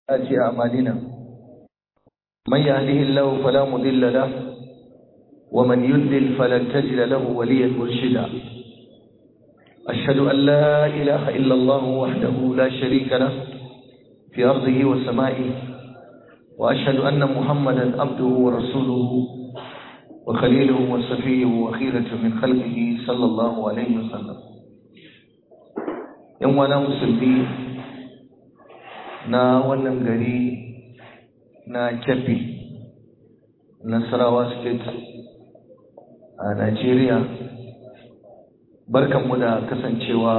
آتي أعمالنا من يهده الله فلا مضل له ومن يضلل فلن تجد له وليا مرشدا أشهد أن لا إله إلا الله وحده لا شريك له في أرضه وسمائه وأشهد أن محمدا عبده ورسوله وخليله وصفيه وخيرة من خلقه صلى الله عليه وسلم يوم أنا مسلمين na wannan gari na kebbi nasarawa state a Najeriya barkanmu da kasancewa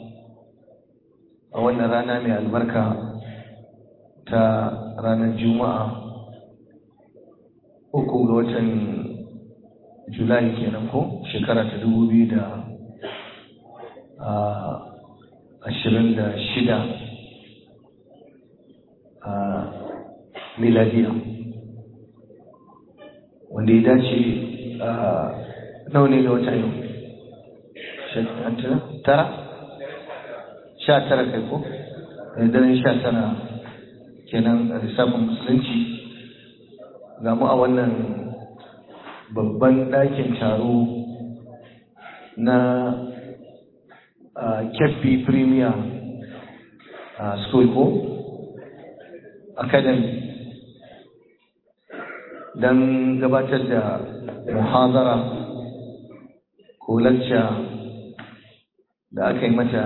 a wannan rana mai albarka ta ranar juma'a uku ga watan julai kenan ko shekara ta dubu biyu da ashirin da shida a miladiya wanda ya dace a nawa ne ga wata yau tara sha tara kai ko daren sha tara kenan a lissafin musulunci ga mu a wannan babban ɗakin taro na kebbi premier school ko academy don gabatar da muhazara ko lacca da aka yi mata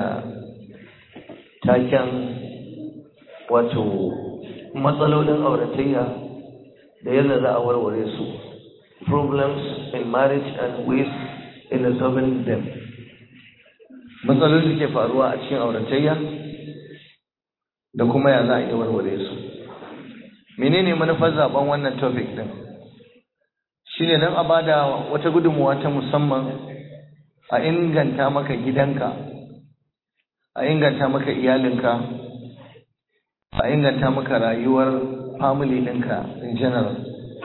taken wato matsalolin auratayya da yadda za a warware su problems in marriage and ways in resolving them matsalolin da ke faruwa a cikin auratayya da kuma ya za a iya warware su menene manufar zaben wannan topic din shine don a bada wata gudunmuwa ta musamman a inganta maka gidanka a inganta maka iyalinka a inganta maka rayuwar family ɗinka in general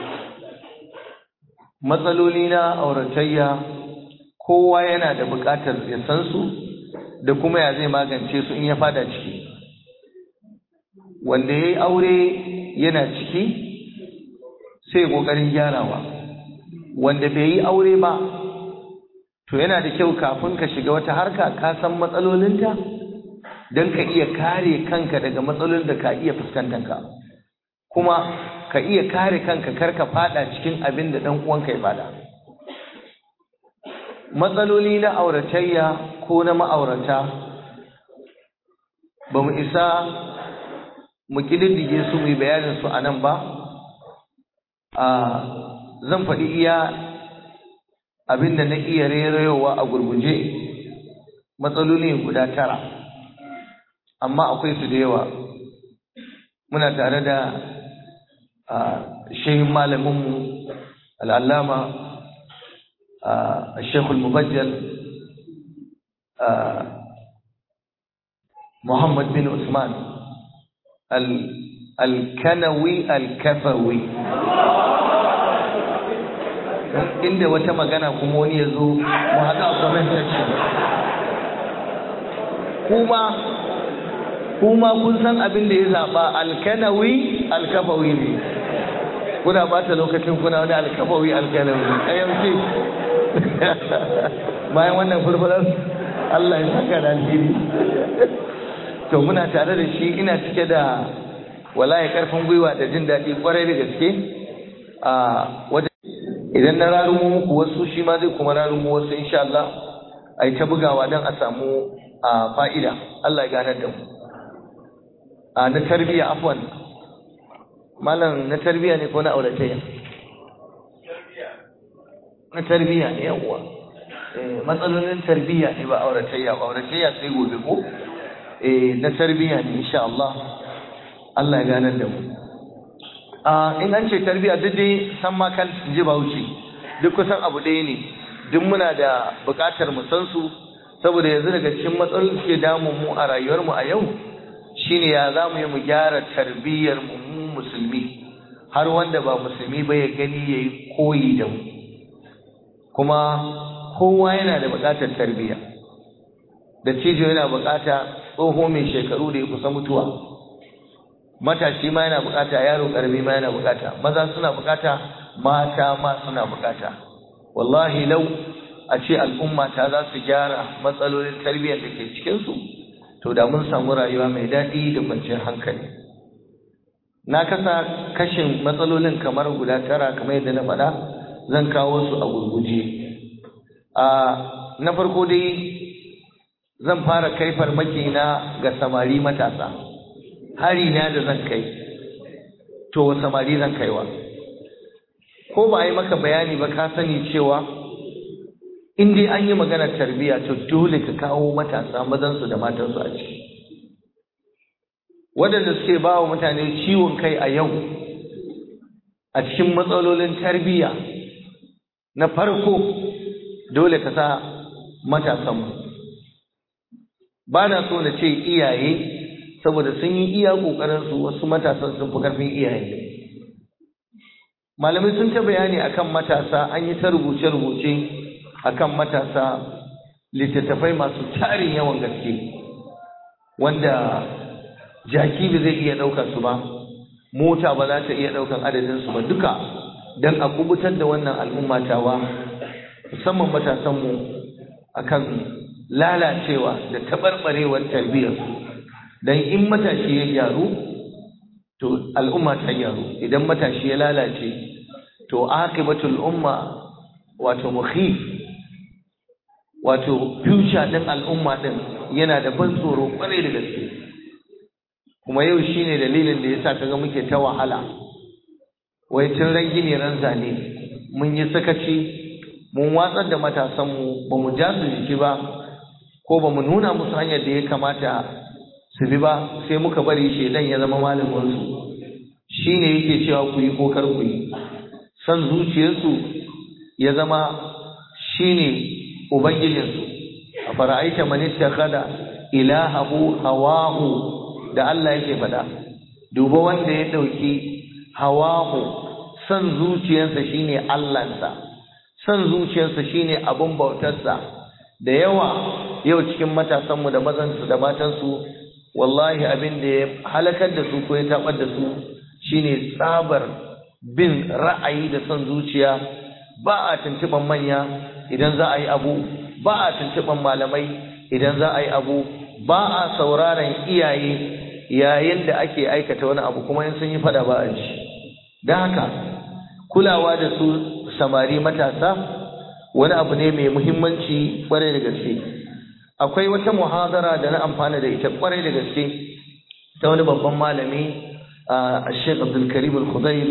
matsaloli na auratayya kowa yana da buƙatar ya san su da kuma ya zai magance su in ya fada ciki wanda ya yi aure yana ciki sai ƙoƙarin gyarawa wanda bai yi aure ba to yana da kyau kafin ka shiga wata harka ka san matsalolinta don ka iya kare kanka daga matsalolin da ka iya fuskantanka kuma ka iya kare kanka kar ka fada cikin abin da ɗan uwanka ya fada matsaloli na auratayya ko na ma'aurata ba mu isa mu ƙididdige su mu bayanin su a nan ba a zan faɗi iya abin da na iya rerayowa a gurguje matsaloli guda tara amma akwai su da yawa muna tare da shehin malaminmu al'allama shekul mubajjal muhammad bin usman alkanawi alkafawi inda wata magana kuma wani ya zo mu haɗa a comment section kuma kuma kun san abin da ya zaɓa alkanawi alkafawi ne kuna ɓata lokacin kuna wani alkafawi alkanawi a yanzu bayan wannan furfurar Allah ya saka da alheri to muna tare da shi ina cike da wallahi karfin gwiwa da jin daɗi kwarai da gaske a wajen idan na rarumo muku wasu shi ma zai kuma rarumo wasu insha Allah a yi ta bugawa don a samu a fa'ida Allah ya ganar da mu a na tarbiyya afwan malam na tarbiyya ne ko na auratayya na tarbiyya ne yawwa matsalolin tarbiyya ne ba auratayya ba auratayya sai gobe ko eh na tarbiyya ne insha Allah Allah ya ganar da mu in an ce tarbiyya duk dai san ma kan ji bauchi duk kusan abu ɗaya ne duk muna da buƙatar mu san su saboda yanzu daga cikin matsalolin suke damun mu a rayuwar mu a yau shine ya za mu yi mu gyara tarbiyyar mu mu musulmi har wanda ba musulmi ba ya gani yayi koyi da mu kuma kowa yana da buƙatar tarbiyya da cijo yana buƙata tsoho mai shekaru da ya kusa mutuwa matashi ma yana bukata yaro karami ma yana bukata maza suna bukata mata ma suna bukata wallahi lau a ce al'umma ta za su gyara matsalolin tarbiyyar da ke cikinsu to da mun samu rayuwa mai daɗi da kwanciyar hankali na kasa kashin matsalolin kamar guda tara kamar yadda na faɗa zan kawo su a gurguje a na farko dai zan fara kai farmaki na ga samari matasa hari na da zan kai to samari zan kaiwa ko ba a yi maka bayani ba ka sani cewa in dai an yi maganar tarbiyya to dole ka kawo matasa mazansu da matansu a ciki waɗanda suke ba wa mutane ciwon kai a yau a cikin matsalolin tarbiyya na farko dole ka sa matasanmu ba na so na ce iyaye saboda sun yi iya ƙoƙarinsu wasu matasan sun fi ƙarfin iyaye malamai sun ta bayani akan matasa an yi ta rubuce-rubuce akan matasa littattafai masu tarin yawan gaske wanda jaki ba zai iya ɗaukar su ba mota ba za ta iya ɗaukar adadin su ba duka don a kubutar da wannan al'umma tawa musamman matasanmu akan lalacewa da taɓarɓarewar tarbiyyarsu don in matashi ya gyaru to al'umma ta gyaru idan matashi ya lalace to aqibatul umma wato mukhif wato future din al'umma din yana da ban tsoro kwarai da gaske kuma yau shine dalilin da yasa kaga muke ta wahala wai tun ran gini ran zane mun yi sakaci mun watsar da matasanmu ba mu ja su jiki ba ko ba mu nuna musu hanyar da ya kamata su bi ba sai muka bari shedan ya zama malaminsu shi ne yake cewa ku yi ko kar ku yi san zuciyarsu ya zama shi ne ubangijinsu a fara'aita man ittakhadha ilahahu hawahu da Allah yake faɗa duba wanda ya ɗauki hawahu san zuciyarsa shine Allahnsa san zuciyarsa shine abin bautarsa da yawa yau cikin matasanmu da mazansu da matansu wallahi abin da ya halakar da su ko ya tabar da su shine tsabar bin ra'ayi da son zuciya ba a tuntuban manya idan za a yi abu ba a tuntuban malamai idan za a yi abu ba a sauraron iyaye yayin da ake aikata wani abu kuma in sun yi fada ba a ji don haka kulawa da su samari matasa wani abu ne mai muhimmanci kwarai da gaske akwai wata muhadara da na amfana da ita kwarai da gaske ta wani babban malami a Sheikh Abdul Karim Al-Khudair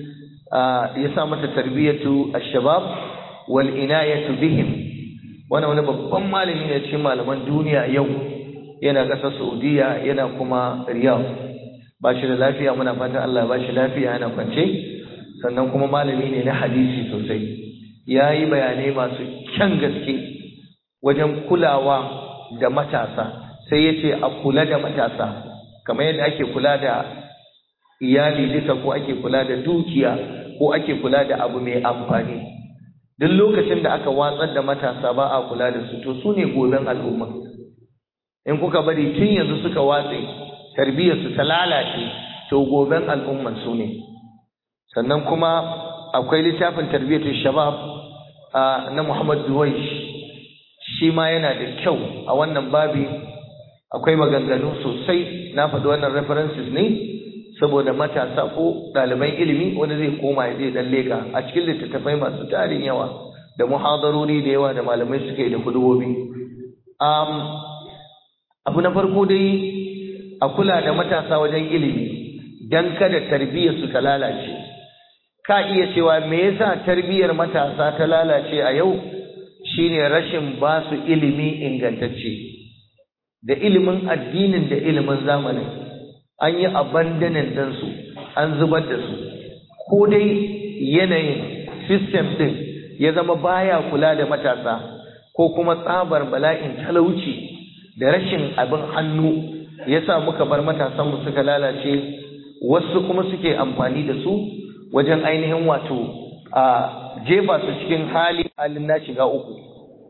ya sa mata tarbiyatu ash-shabab wal inayatu bihim wani wani babban malami ne cikin malaman duniya yau yana ƙasar Saudiya yana kuma Riyadh ba shi da lafiya muna fatan Allah ba shi lafiya yana kwance sannan kuma malami ne na hadisi sosai ya yi bayanai masu kyan gaske wajen kulawa da matasa sai ya ce a kula da matasa kamar yadda ake kula da iyali duka ko ake kula da dukiya ko ake kula da abu mai amfani duk lokacin da aka watsar da matasa ba a kula da su to su ne goben al'umma in kuka bari tun yanzu suka watse tarbiyyarsu ta lalace to goben al'umman su ne sannan kuma akwai littafin tarbiyyatul shabab na Muhammad Duwaish shi ma yana da kyau a wannan babi akwai maganganu sosai na faɗi wannan references ne saboda matasa ko ɗaliban ilimi wanda zai koma ya zai dan leka a cikin littattafai masu tarin yawa da muhadarori da yawa da malamai suka yi da hudubobi um, abu na farko dai a kula da matasa wajen ilimi dan kada tarbiyyar su ta lalace ka iya cewa me yasa tarbiyyar matasa ta lalace a yau shine rashin ba su ilimi ingantacce da ilimin addinin da ilimin zamanin an yi abandonin ɗinsu an zubar da su ko dai yanayin system ɗin ya zama baya kula da matasa ko kuma tsabar bala'in talauci da rashin abin hannu ya sa muka bar matasanmu suka lalace wasu kuma suke amfani da su wajen ainihin wato a jefa su cikin hali halin na shiga uku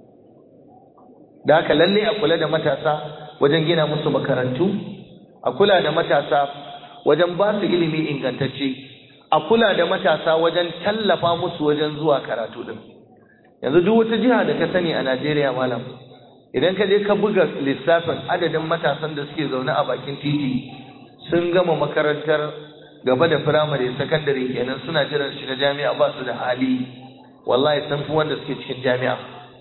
da haka lalle a kula da matasa wajen gina musu makarantu a kula da matasa wajen ba su ilimi ingantacce a kula da matasa wajen tallafa musu wajen zuwa karatu din yanzu duk wata jiha da ka sani a Najeriya malam idan ka je ka buga lissafin adadin matasan da suke zaune a bakin titi sun gama makarantar gaba da firamare sakandare kenan suna jiran shiga jami'a ba su da hali wallahi sun fi wanda suke cikin jami'a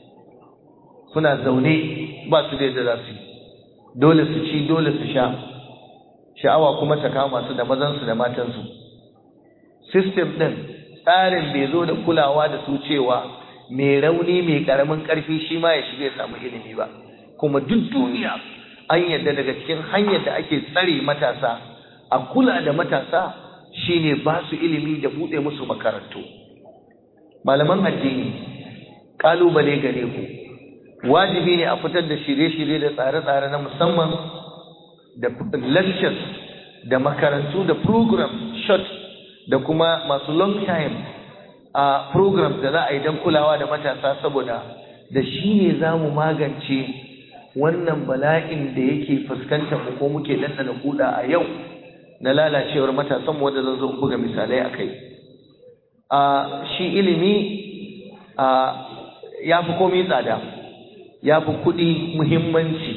suna zaune ba su da yadda za su yi dole su ci dole su sha sha'awa kuma ta kama su da mazansu da matansu system ɗin tsarin bai zo da kulawa da su cewa mai rauni mai ƙaramin ƙarfi shi ma ya shiga ya samu ilimi ba kuma duk duniya an yadda daga cikin hanyar da ake tsare matasa a kula da matasa shine ba su ilimi da buɗe musu makarantu malaman addini ƙalubale gare ku wajibi ne a fitar da shirye-shirye da tsare-tsare na musamman da lectures da makarantu da program short da kuma masu long time a program da za a yi don kulawa da matasa saboda da shi ne za mu magance wannan bala'in da yake fuskantar mu ko muke dandana kuda a yau na lalacewar matasan mu wanda zan zo buga misalai a kai a shi ilimi a ya fi komai tsada ya fi kuɗi muhimmanci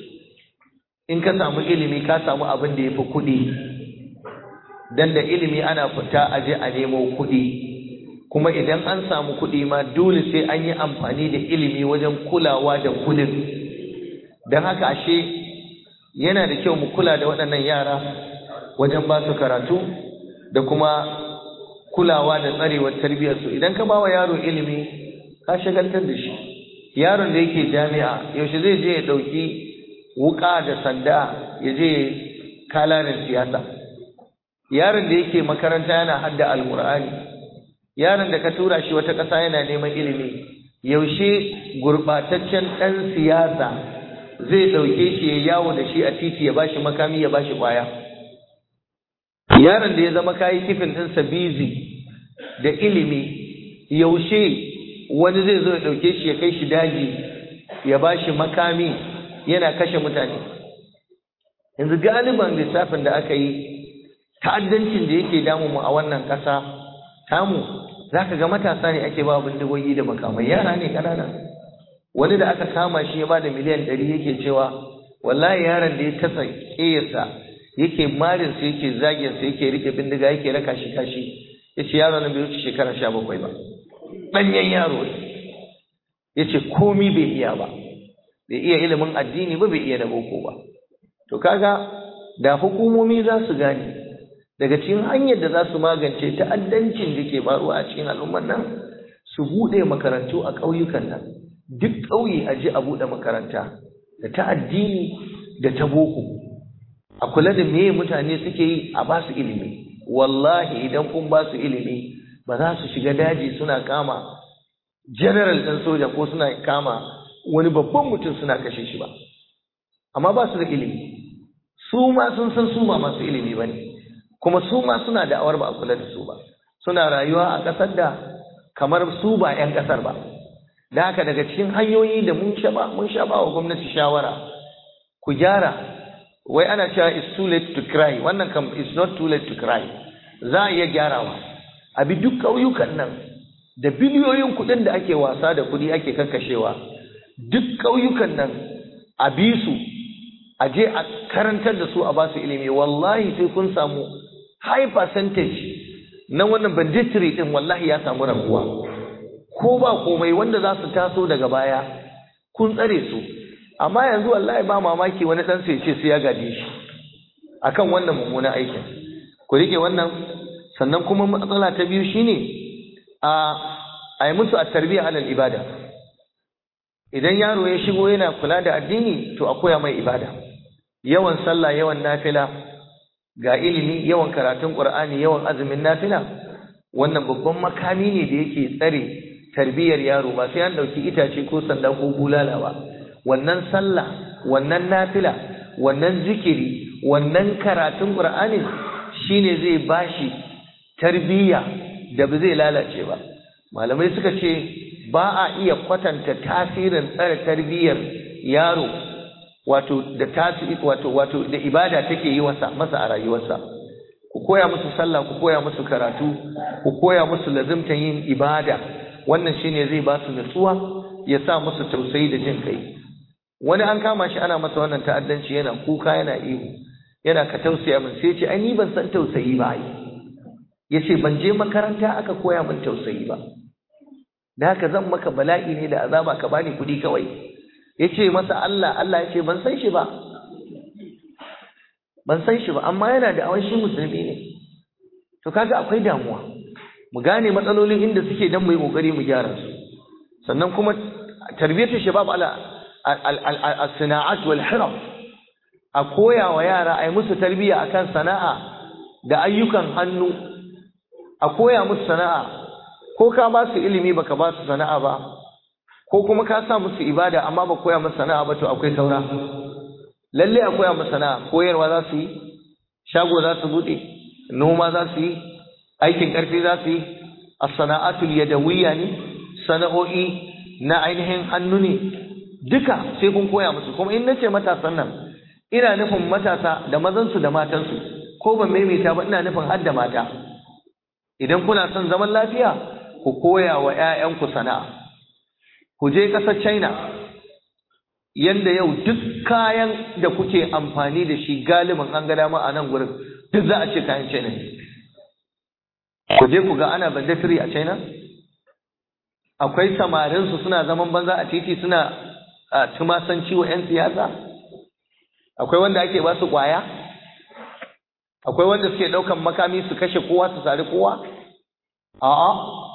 in ka samu ilimi ka samu abin da ya fi kuɗi dan da ilimi ana fita a je a nemo kuɗi kuma idan an samu kuɗi ma dole sai an yi amfani da ilimi wajen kulawa da kuɗin don haka ashe yana da kyau mu kula da waɗannan yara wajen ba su karatu da kuma kulawa da tsarewar tarbiyyarsu idan ka ba wa yaro ilimi ka shagaltar da shi yaron da yake jami'a yaushe zai je ya ɗauki wuƙa da sanda ya je kalarin siyasa yaron da yake makaranta yana hadda alƙur'ani yaron da ka tura shi wata ƙasa yana neman ilimi yaushe gurɓataccen ɗan siyasa zai ɗauke shi ya yawo da shi a titi ya bashi makami ya bashi ƙwaya yaron da ya zama kayi kifin ɗinsa bizi da ilimi yaushe wani zai zo ya ɗauke shi ya kai shi daji ya bashi makami yana kashe mutane yanzu galiban lissafin da aka yi ta'addancin da yake damu mu a wannan ƙasa tamu za ka ga matasa ne ake ba bindigogi da makamai yara ne ƙanana wani da aka kama shi ya ba da miliyan ɗari yake cewa wallahi yaron da ya tasa ƙeyarsa yake marinsa yake zaginsa yake rike bindiga yake raka shi kashi ya ce yaro nan bai wuce shekara sha bakwai ba ɗanyen yaro ne ya ce komi bai iya ba bai iya ilimin addini ba bai iya da boko ba to kaga da hukumomi za su gane daga cikin hanyar da za su magance ta'addancin da ke faruwa a cikin al'ummar nan su buɗe makarantu a ƙauyukan nan duk ƙauye a je a buɗe makaranta da ta addini da ta boko a kula da meye mutane suke yi a ba su ilimi wallahi idan kun ba su ilimi ba za su shiga daji suna kama general ɗin soja ko suna kama wani babban mutum suna kashe shi ba amma ba su da ilimi su ma sun san su ba masu ilimi ba ne kuma su ma suna da awar ba a kula da su ba suna rayuwa a ƙasar da kamar su ba 'yan ƙasar ba da haka daga cikin hanyoyi da mun sha ba mun sha ba wa gwamnati shawara ku gyara wai ana cewa it's too late to cry wannan kam it's not too late to cry za a iya gyarawa a bi duk ƙauyukan nan da biliyoyin kuɗin da ake wasa da kuɗi ake kakkashewa duk ƙauyukan nan a bi su a je a karantar da su a basu ilimi wallahi sai kun samu high percentage na wannan banditry din wallahi ya samu rabuwa ko ba komai wanda za su taso daga baya kun tsare su amma yanzu wallahi ba mamaki wani dan sai ce sai ya gaje shi akan wannan mummunan aikin ku rike wannan sannan kuma matsala ta biyu shine a a yi musu a tarbiyya alal ibada idan yaro ya shigo yana kula da addini to a koya mai ibada yawan sallah yawan nafila ga ilimi yawan karatun qur'ani yawan azumin nafila wannan babban makami ne da yake tsare tarbiyyar yaro ba sai an dauki itace ko sanda ko bulala ba wannan sallah wannan nafila wannan zikiri wannan karatun qur'ani shine zai bashi tarbiyya da ba zai lalace ba malamai suka ce ba a iya kwatanta tasirin tsare tarbiyyar yaro wato da tasiri wato wato da ibada take yi masa masa a rayuwarsa ku koya musu sallah ku koya musu karatu ku koya musu lazimtan yin ibada wannan shine zai ba su nutsuwa ya sa musu tausayi da jin kai wani an kama shi ana masa wannan ta'addanci yana kuka yana ihu yana ka tausaya min sai ce ai ni ban san tausayi ba ai yace ban je makaranta aka koya min tausayi ba da haka zan maka bala'i ne da azaba ka bani kuɗi kawai yace masa Allah Allah yace ban san shi ba ban san shi ba amma yana da awan shi musulmi ne to kaga akwai damuwa mu gane matsalolin inda suke dan mu yi kokari mu gyara su sannan kuma tarbiyatul shabab ala al-sana'at wal hiraf a koya wa yara ai musu tarbiya akan sana'a da ayyukan hannu a koya musu sana'a ko ka ba su ilimi baka ba su sana'a ba ko kuma ka sa musu ibada amma ba koya musu sana'a ba to akwai saura lalle a koya musu sana'a koyarwa za su yi shago za su bude noma za su yi aikin karfi za su yi as-sana'atul yadawiyya ne sana'o'i na ainihin hannu ne duka sai kun koya musu kuma in nace matasan nan ina nufin matasa da mazansu da matansu ko ban maimaita ba ina nufin har da mata idan kuna son zaman lafiya ku koya wa 'ya'yanku sana'a ku je ƙasar China yanda yau duk kayan da kuke amfani da shi galibin an ga dama a nan gurin duk za a ce kayan China ne ku je ku ga ana banditiri a China akwai samarinsu suna zaman banza a titi suna tumasanci wa 'yan siyasa akwai wanda ake ba su kwaya akwai wanda suke ɗaukan makami su kashe kowa su sari kowa a'a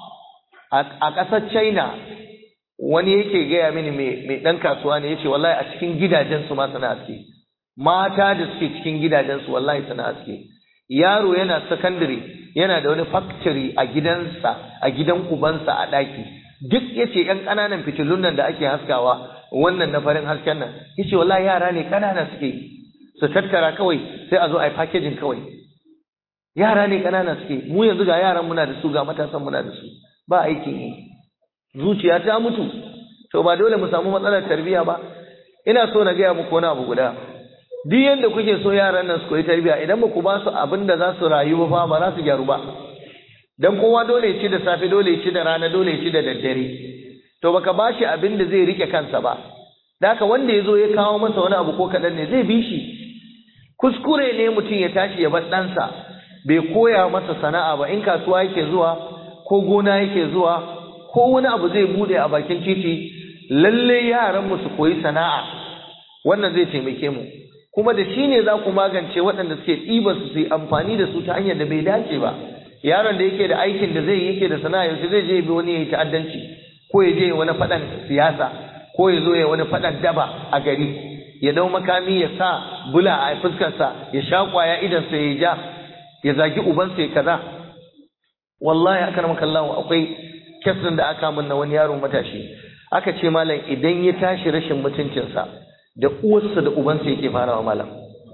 a ƙasar china wani yake gaya mini mai ɗan kasuwa ne yace wallahi a cikin gidajensu ma suna aske mata da suke cikin gidajensu wallahi suna aske yaro yana secondary yana da wani factory a gidansa a gidan ubansa a ɗaki duk yace ƴan ƙananan fitilun nan da ake haskawa wannan na farin hasken nan yace wallahi yara ne ƙanana suke su tattara kawai sai a zo a yi packaging kawai yara ne ƙanana suke mu yanzu ga yaran muna da su ga matasan muna da su ba aikin yi zuciya ta mutu to ba dole mu samu matsalar tarbiyya ba ina so na gaya muku wani abu guda duk yanda kuke so yaran nan su koyi tarbiyya idan ba ku ba su abin da za su rayu ba ba za su gyaru ba dan kowa dole ya ci da safe dole ya ci da rana dole ya ci da daddare to baka ba shi abin da zai rike kansa ba Daka wanda ya zo ya kawo masa wani abu ko kaɗan ne zai bi shi kuskure ne mutum ya tashi ya bar ɗansa bai koya masa sana'a ba in kasuwa yake zuwa ko gona yake zuwa ko wani abu zai bude a bakin titi lalle yaran mu su koyi sana'a wannan zai taimake mu kuma da shi ne za ku magance waɗanda suke ɗiba su su yi amfani da su ta hanyar da bai dace ba yaron da yake da aikin da zai yi yake da sana'a yaushe zai je bi wani ya yi ta'addanci ko ya je wani faɗan siyasa ko ya zo ya wani faɗan daba a gari ya dau makami ya sa bula a fuskarsa ya sha kwaya idansa ya ja ya zagi ubansa ya kaza wallahi aka maka Allah akwai kesin da aka mun na wani yaro matashi aka ce malam idan ya tashi rashin mutuncinsa da uwarsa da ubansa yake farawa malam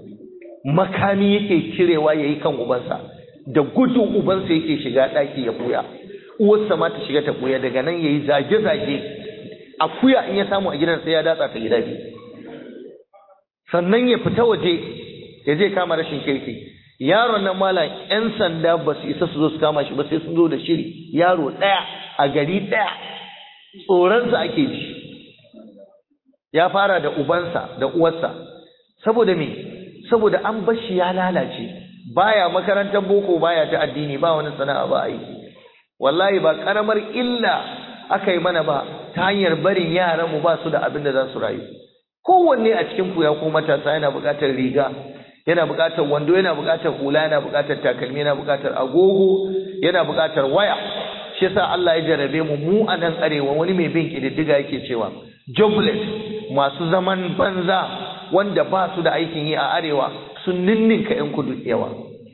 makami yake kirewa yayi kan ubansa da gudu ubansa yake shiga ɗaki ya buya uwarsa ma ta shiga ta buya daga nan yayi zage-zage akuya in ya samu a gidan sai ya datsa ta gida biyu sannan ya fita waje ya je kama rashin kirki yaron nan malam yan sanda ba su isa su zo su kama shi ba sai sun zo da shiri yaro ɗaya a gari ɗaya tsoronsa ake ji ya fara da ubansa da uwarsa saboda me saboda an bar shi ya lalace baya makarantar boko baya ta addini ba wani sana'a ba aiki wallahi ba karamar illa aka yi mana ba ta hanyar barin yaran mu ba su da abin da za su rayu kowanne a cikin ku ya ko matasa yana buƙatar riga yana buƙatar wando yana buƙatar hula yana buƙatar takalmi yana buƙatar agogo yana buƙatar waya shi yasa Allah ya jarabe mu mu a nan arewa wani mai bin kididdiga yake cewa jobless masu zaman banza wanda ba su da aikin yi a arewa sun ninninka yan kudu yawa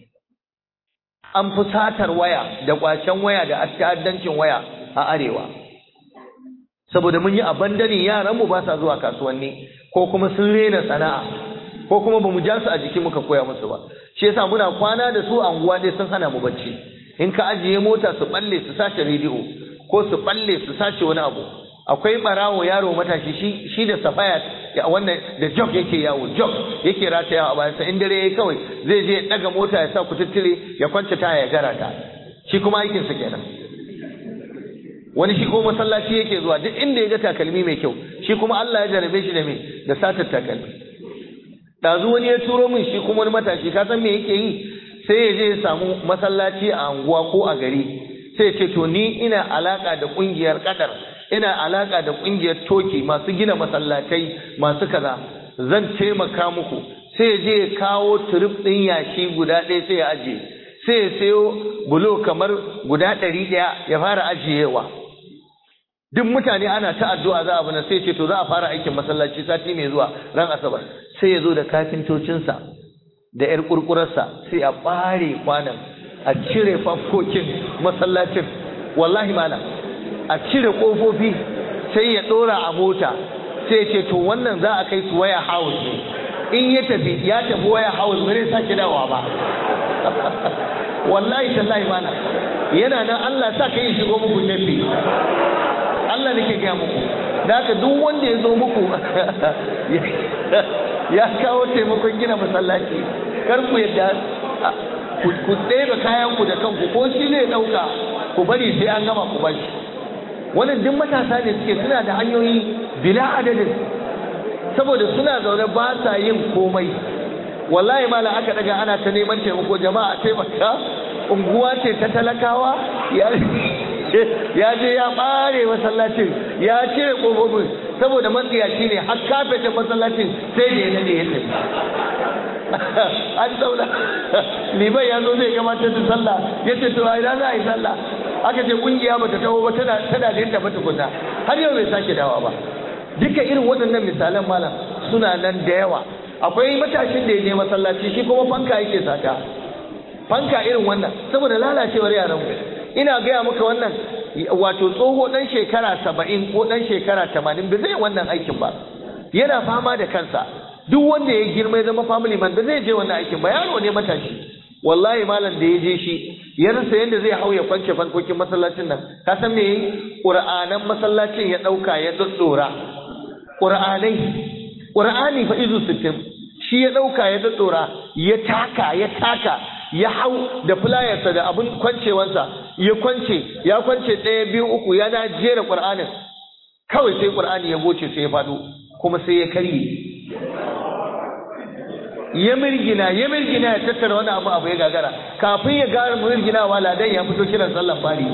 an fi satar waya da kwacen waya da ta'addancin waya a arewa saboda mun yi abandani yaran mu ba sa zuwa kasuwanni ko kuma sun rena sana'a ko kuma bamu ja su a jiki muka koya musu ba shi yasa muna kwana da su a unguwa dai sun hana mu bacci in ka ajiye mota su balle su sace rediyo ko su balle su sace wani abu akwai barawo yaro matashi shi shi da safaya ya wannan da jog yake yawo jog yake rataya a bayansa in dare yayi kawai zai je ya daga mota ya sa kututtule ya kwance taya ya gara ta shi kuma aikinsa kenan wani shi kuma masallaci yake zuwa duk inda ya ga takalmi mai kyau shi kuma Allah ya jarabe shi da me da satar takalmi dazu wani ya turo min shi kuma wani matashi ka san me yake yi sai ya je ya samu masallaci a anguwa ko a gari sai ya ce to ni ina alaka da kungiyar kadar ina alaka da kungiyar toki masu gina masallatai masu kaza zan taimaka muku sai ya je ya kawo turub din yashi guda ɗaya sai ya ajiye sai ya sayo bulo kamar guda ɗari ɗaya ya fara ajiyewa duk mutane ana ta addu'a za a bana sai ce to za a fara aikin masallaci sati mai zuwa ran asabar sai ya zo da kafintocinsa da yar kurkurarsa sai a bare kwanan a cire fafkokin masallacin wallahi malam a cire kofofi sai ya dora a mota sai ya ce to wannan za a kai su waya house ne in ya tafi ya tafi waya house ba zai sake dawowa ba wallahi tallahi malam yana nan Allah sa ka yi shigo muku tafi Allah nake gaya muku da haka duk wanda ya zo muku ya kawo taimakon gina masallaci kar ku yadda ku ɗebe kayan ku da kanku ko shi zai ɗauka ku bari sai an gama ku bashi wannan duk matasa ne suke suna da hanyoyi bila adadin saboda suna zaune ba sa yin komai wallahi mala aka daga ana ta neman taimako jama'a taimaka unguwa ce ta talakawa ya je ya ɓare masallacin ya cire ƙofofin saboda matsiyaci ne har kafetin masallacin sai da ya nade ya tafi an zauna liban ya zo zai gabatar da sallah ya ce to a ina za a yi sallah aka ce kungiya bata taho ba tana tana da yadda bata kunna har yau bai sake dawa ba duka irin waɗannan misalan malam suna nan da yawa akwai matashin da ya je masallaci shi kuma fanka yake sata fanka irin wannan saboda lalacewar yaran mu ina gaya maka wannan wato tsoho dan shekara saba'in ko dan shekara tamanin ba zai wannan aikin ba yana fama da kansa duk wanda ya girma ya zama family man ba zai je wannan aikin ba yaro ne matashi wallahi malam da ya je shi ya rasa yadda zai hau ya kwance fankokin masallacin nan ka san me qur'anan masallacin ya dauka ya doddora qur'anai qur'ani fa izu sittin shi ya dauka ya doddora ya taka ya taka ya hau da fulayarsa da abin kwancewansa ya kwance ya kwance ɗaya biyu uku yana jera qur'anin kawai sai qur'ani ya goce sai ya faɗo kuma sai ya karye ya mirgina ya mirgina ya tattara wani abu abu ya gagara kafin ya gara mirginawa ladan ya fito kiran sallan fari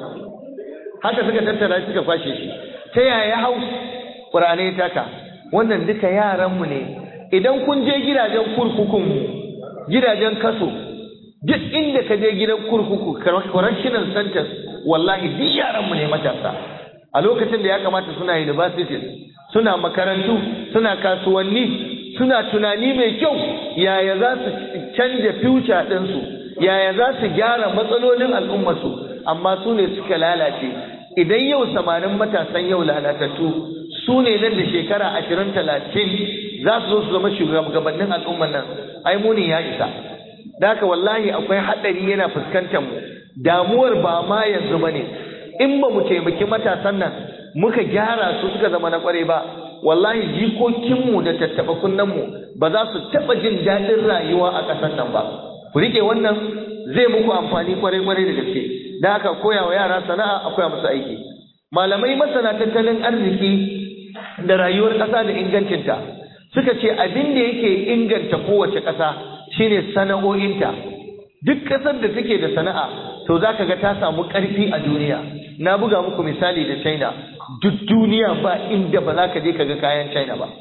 haka suka tattara suka kwashe shi ta yaya ya hau ƙur'ani ya taka wannan duka yaranmu ne idan kun je gidajen kurkukunmu gidajen kaso duk inda ka je gidan kurkuku correctional centers wallahi duk yaranmu ne matasa a lokacin da ya kamata suna universities suna makarantu suna kasuwanni suna tunani mai kyau yaya za su canja future ɗinsu yaya za su gyara matsalolin al'ummarsu amma su ne suka lalace idan yau samanin matasan yau lalatattu su ne nan da shekara ashirin talatin za su zo su zama shugabannin al'ummar nan ai muni ya isa Daka wallahi akwai haɗari yana fuskantar mu damuwar ba ma yanzu ba ne in ba mu taimaki matasan nan muka gyara su suka zama na kware ba wallahi jikokinmu da tattaɓa kunnenmu ba za su taɓa jin daɗin rayuwa a ƙasar nan ba ku riƙe wannan zai muku amfani kwarai-kwarai da gaske da haka koya wa yara sana'a a koya musu aiki malamai masana tattalin arziki da rayuwar ƙasa da ingancinta suka ce abin da yake inganta kowace ƙasa shine sana'o'inta duk ƙasar da take da sana'a to za ka ga ta samu ƙarfi a duniya na buga muku misali da china duk duniya ba inda ba za ka je ka ga kayan china ba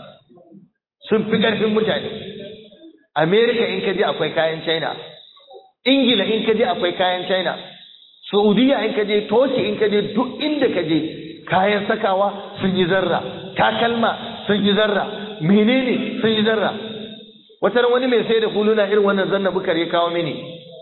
sun fi ƙarfin mutane america in ka je akwai kayan china ingila in ka je akwai kayan china saudiya in ka je toki in ka je duk inda ka je kayan sakawa sun yi zarra takalma sun yi zarra menene sun yi zarra wata wani mai sai da huluna irin wannan zanna bukar ya kawo mini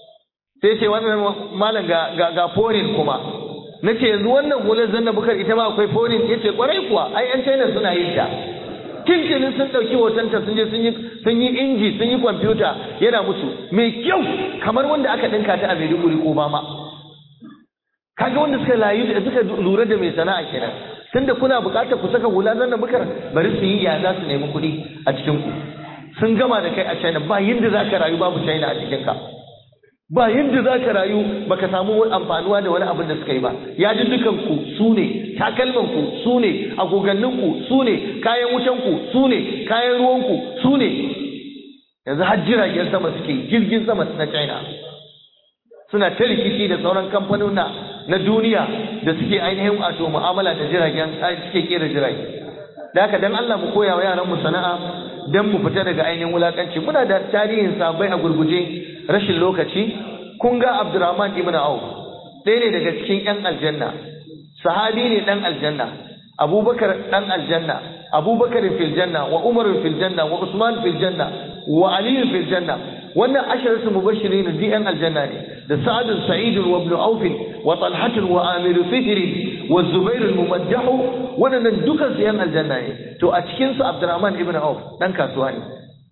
sai ce wannan malam ga ga, ga foreign kuma nace yanzu wannan hular zanna bukar ita ma akwai foreign yace kwarai kuwa ai yan China suna yin ta tintinin sun dauki hotonta sun je sun yi sun yi inji sun yi kwamfuta yana musu mai kyau kamar wanda aka dinka ta a Maiduguri ko ba ma kaga wanda suka layu da suka lura da mai sana'a kenan tunda kuna buƙatar ku saka hula nan da bukar bari su yi ya za su nemi kuɗi a cikin ku sun gama da kai a China ba yinda za ka rayu babu China a cikin ka ba yadda za ka rayu baka samu amfanuwa da wani abin da suka yi ba ya ji dukanku su ne takalmanku su ne agoganninku su ne kayan wutanku su ne kayan ruwanku su ne yanzu har jiragen sama suke jirgin sama na china suna ta rikici da sauran kamfanona na duniya da suke ainihin wato mu'amala da jiragen suke kera jirage da haka dan Allah mu koya wa yaran mu sana'a dan mu fita daga ainihin wulakanci muna da tarihin sabai a gurguje rashin lokaci kun ga Abdurrahman ibn Auf ɗaya ne daga cikin ƴan aljanna sahabi ne ɗan aljanna Abubakar ɗan aljanna Abubakar fil janna wa Umar fil janna wa Usman fil janna wa Ali fil janna wannan asharatu mubashirin di ƴan aljanna ne da Sa'ad Sa'id wa Ibn Auf wa Talhat wa Amir Fihr wa Zubair al-Mumajjah wannan dukan su ƴan aljanna ne to a cikin su Abdurrahman ibn Auf dan kasuwa ne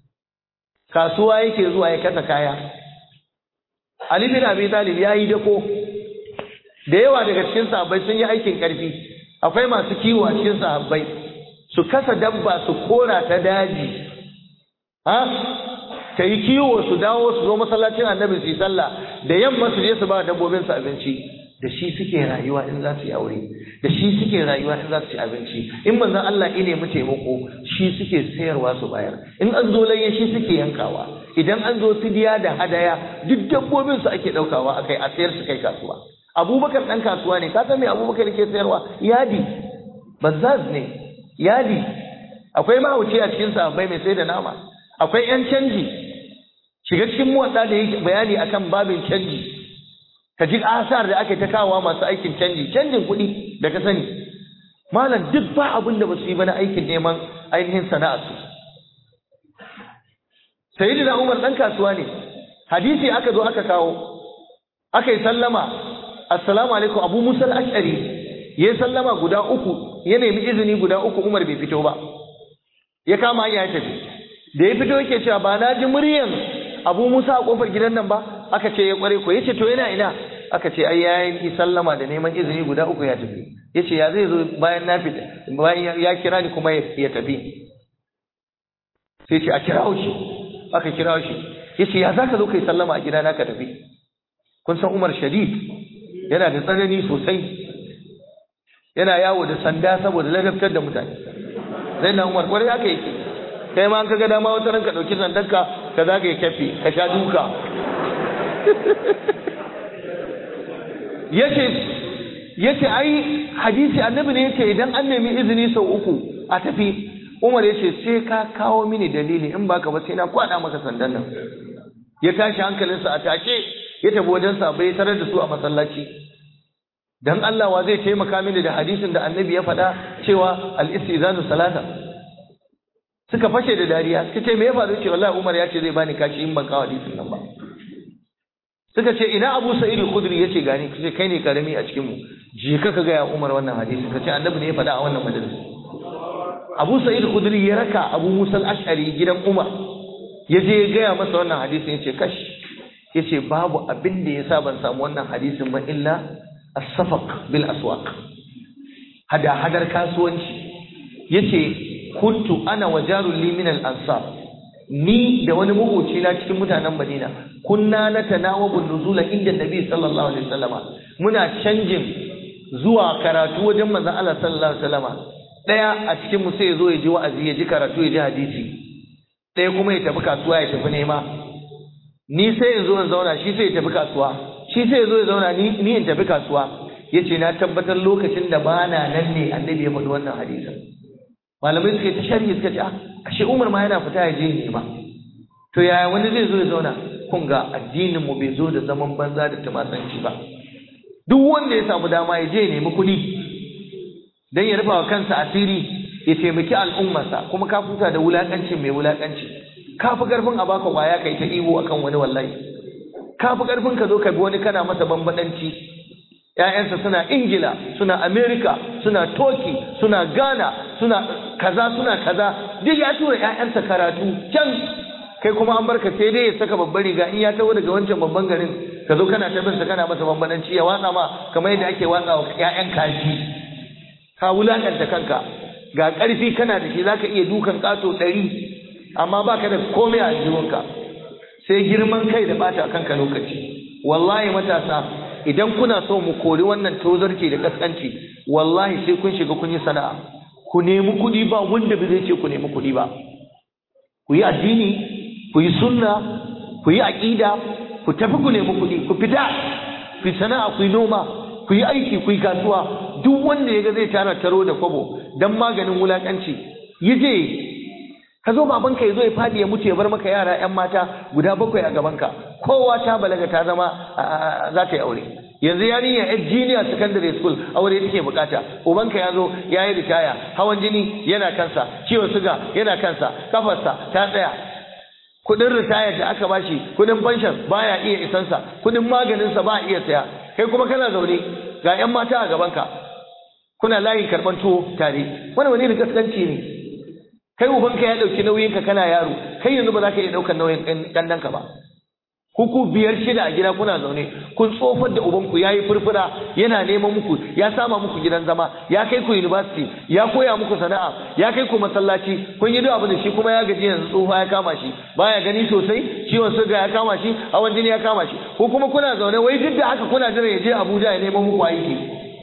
kasuwa yake zuwa ya kasa kaya Ali bin Abi Talib ya yi dako da yawa daga cikin sahabbai sun yi aikin karfi akwai masu kiwo a cikin sahabbai su kasa dabba su kora ta daji ha ta yi kiwo su dawo su zo masallacin annabi su yi sallah da yamma su je su ba dabbobin su abinci da shi suke rayuwa in za su yi aure da shi suke rayuwa in za su ci abinci in manzon Allah ya nemi taimako shi suke sayarwa su bayar in an zo layya shi suke yankawa idan an zo fidiya da hadaya duk dabbobin su ake daukawa akai a sayar su kai kasuwa Abubakar dan kasuwa ne ka san me Abubakar yake sayarwa yadi bazaz ne yadi akwai mahauci a cikin sahabbai mai sai da nama akwai yan canji shiga cikin muwadda da yake bayani akan babin canji ka ji asar da ake ta kawo masu aikin canji canjin kuɗi da ka sani malam duk ba abin da ba su yi ba na aikin neman ainihin sana'a su sayyidina umar dan kasuwa ne hadisi aka zo aka kawo aka yi sallama assalamu alaikum abu musa al-ash'ari ya sallama guda uku ya nemi izini guda uku umar bai fito ba ya kama hanya ya tafi da ya fito yake cewa ba na ji muryan abu musa a kofar gidan nan ba aka ce ya kware ko yace to yana ina aka ce ai yayin sallama da neman izini guda uku ya tafi yace ya zai zo bayan na fita bayan ya kira ni kuma ya tafi sai ce a kira shi aka kira shi yace ya zaka zo kai sallama a gidana ka tafi kun san Umar Shadid yana da tsanani sosai yana yawo da sanda saboda ladabtar da mutane sai na Umar kwarai aka yake kai ma an kaga dama wata ranka dauki sandanka ka zaga ya kafe ka sha duka yace yace ai hadisi annabi ne yace idan an nemi izini sau uku a tafi Umar yace sai ka kawo mini dalili in baka ba sai na kwada maka sandan nan ya tashi hankalinsa a take ya tafi wajen sa bai tarar da su a masallaci dan Allah wa zai taimaka mini da hadisin da annabi ya faɗa cewa al-istizanu salata suka fashe da dariya suka ce me ya faru ce wallahi Umar ya ce zai bani kashi in ban kawo hadisin nan ba suka ce ina Abu Sa'id al-Khudri yace gani kace kai ne karami a cikin mu je ka ga ya Umar wannan hadisi kace annabi ne ya faɗa a wannan majalisa Abu Sa'id al-Khudri ya raka Abu Musa al-Ash'ari gidan Umar ya je ya gaya masa wannan hadisin yace kash yace babu abin da yasa ban samu wannan hadisin ba illa as-safaq bil aswaq hada hadar kasuwanci yace kuntu ana wa jarul li min al-ansar ni da wani makoci na cikin mutanen Madina kunna natanawabu nuzula inda Nabi sallallahu alaihi wasallama muna canjin zuwa karatu wajen manzon Allah sallallahu alaihi wasallama daya a cikin mu sai ya zo ya ji wa'azi ya ji karatu ya ji hadisi daya kuma ya tafi kasuwa ya tafi nema ni sai in zo in zauna shi sai ya tafi kasuwa shi sai ya zo ya zauna ni ni in tafi kasuwa yace na tabbatar lokacin da bana nan ne annabi ya faɗi wannan hadisin malamai suka yi ta sharhi suka ce ah ashe Umar ma yana fita ya je nema to yaya wani zai zo ya zauna kun ga addinin mu bai zo da zaman banza da tumasanci ba duk wanda ya samu dama ya je ya nemi kuɗi dan ya rufa wa kansa asiri ya taimaki al'ummarsa kuma ka futa da wulakancin mai wulakanci ka fi karfin a baka kwaya kai ta ibo akan wani wallahi ka fi karfin ka zo ka bi wani kana masa bambadanci ‘ya'yansa suna Ingila, suna Amerika, suna Toki, suna Ghana, suna kaza, suna kaza, duk ya tura ‘ya'yansa karatu can kai kuma an barka sai dai ya saka babbar riga in ya taho daga wancan babban garin ka zo kana ta binsa kana masa bambananci ya watsa ma kamar yadda ake watsa wa ‘ya'yan kaji ka wulakanta kanka ga ƙarfi kana da shi zaka iya dukan ƙato ɗari amma baka da komai a jiwonka sai girman kai da bata kanka lokaci wallahi matasa idan kuna so mu kori wannan tozarci da kaskanci wallahi sai kun shiga kun yi sana'a ku nemi kuɗi ba wanda ba zai ce ku nemi kuɗi ba ku yi addini ku yi sunna ku yi aƙida ku tafi ku nemi kuɗi ku fita ku yi sana'a ku yi noma ku yi aiki ku yi kasuwa duk wanda ya ga zai tara taro da kwabo don maganin wulaƙanci yi je ka zo babanka ya zo ya faɗi ya mutu ya bar maka yara 'yan mata guda bakwai a gabanka kowa ta balaga ta zama za ta yi aure yanzu yarinya yan junior secondary school aure take bukata ubanka ya zo ya yi ritaya hawan jini yana kansa ciwon suga yana kansa kafarsa ta tsaya kudin ritaya da aka bashi kudin pension baya iya isansa kudin maganinsa ba iya saya kai kuma kana zaune ga yan mata a gabanka kuna layin karban tuwo tare wani wani da gaskanci ne kai ubanka ya dauki nauyinka kana yaro kai yanzu ba za ka iya daukar nauyin ɗanɗanka ba kuku biyar shida a gida kuna zaune kun tsofar da ubanku ya yi furfura yana neman muku ya sama muku gidan zama ya kai ku university ya koya muku sana'a ya kai ku masallaci kun yi duk abin da shi kuma ya gaji yanzu tsofa ya kama shi baya gani sosai ciwon suga ya kama shi hawan jini ya kama shi ko kuma kuna zaune wai duk da haka kuna jira ya je Abuja ya neman muku aiki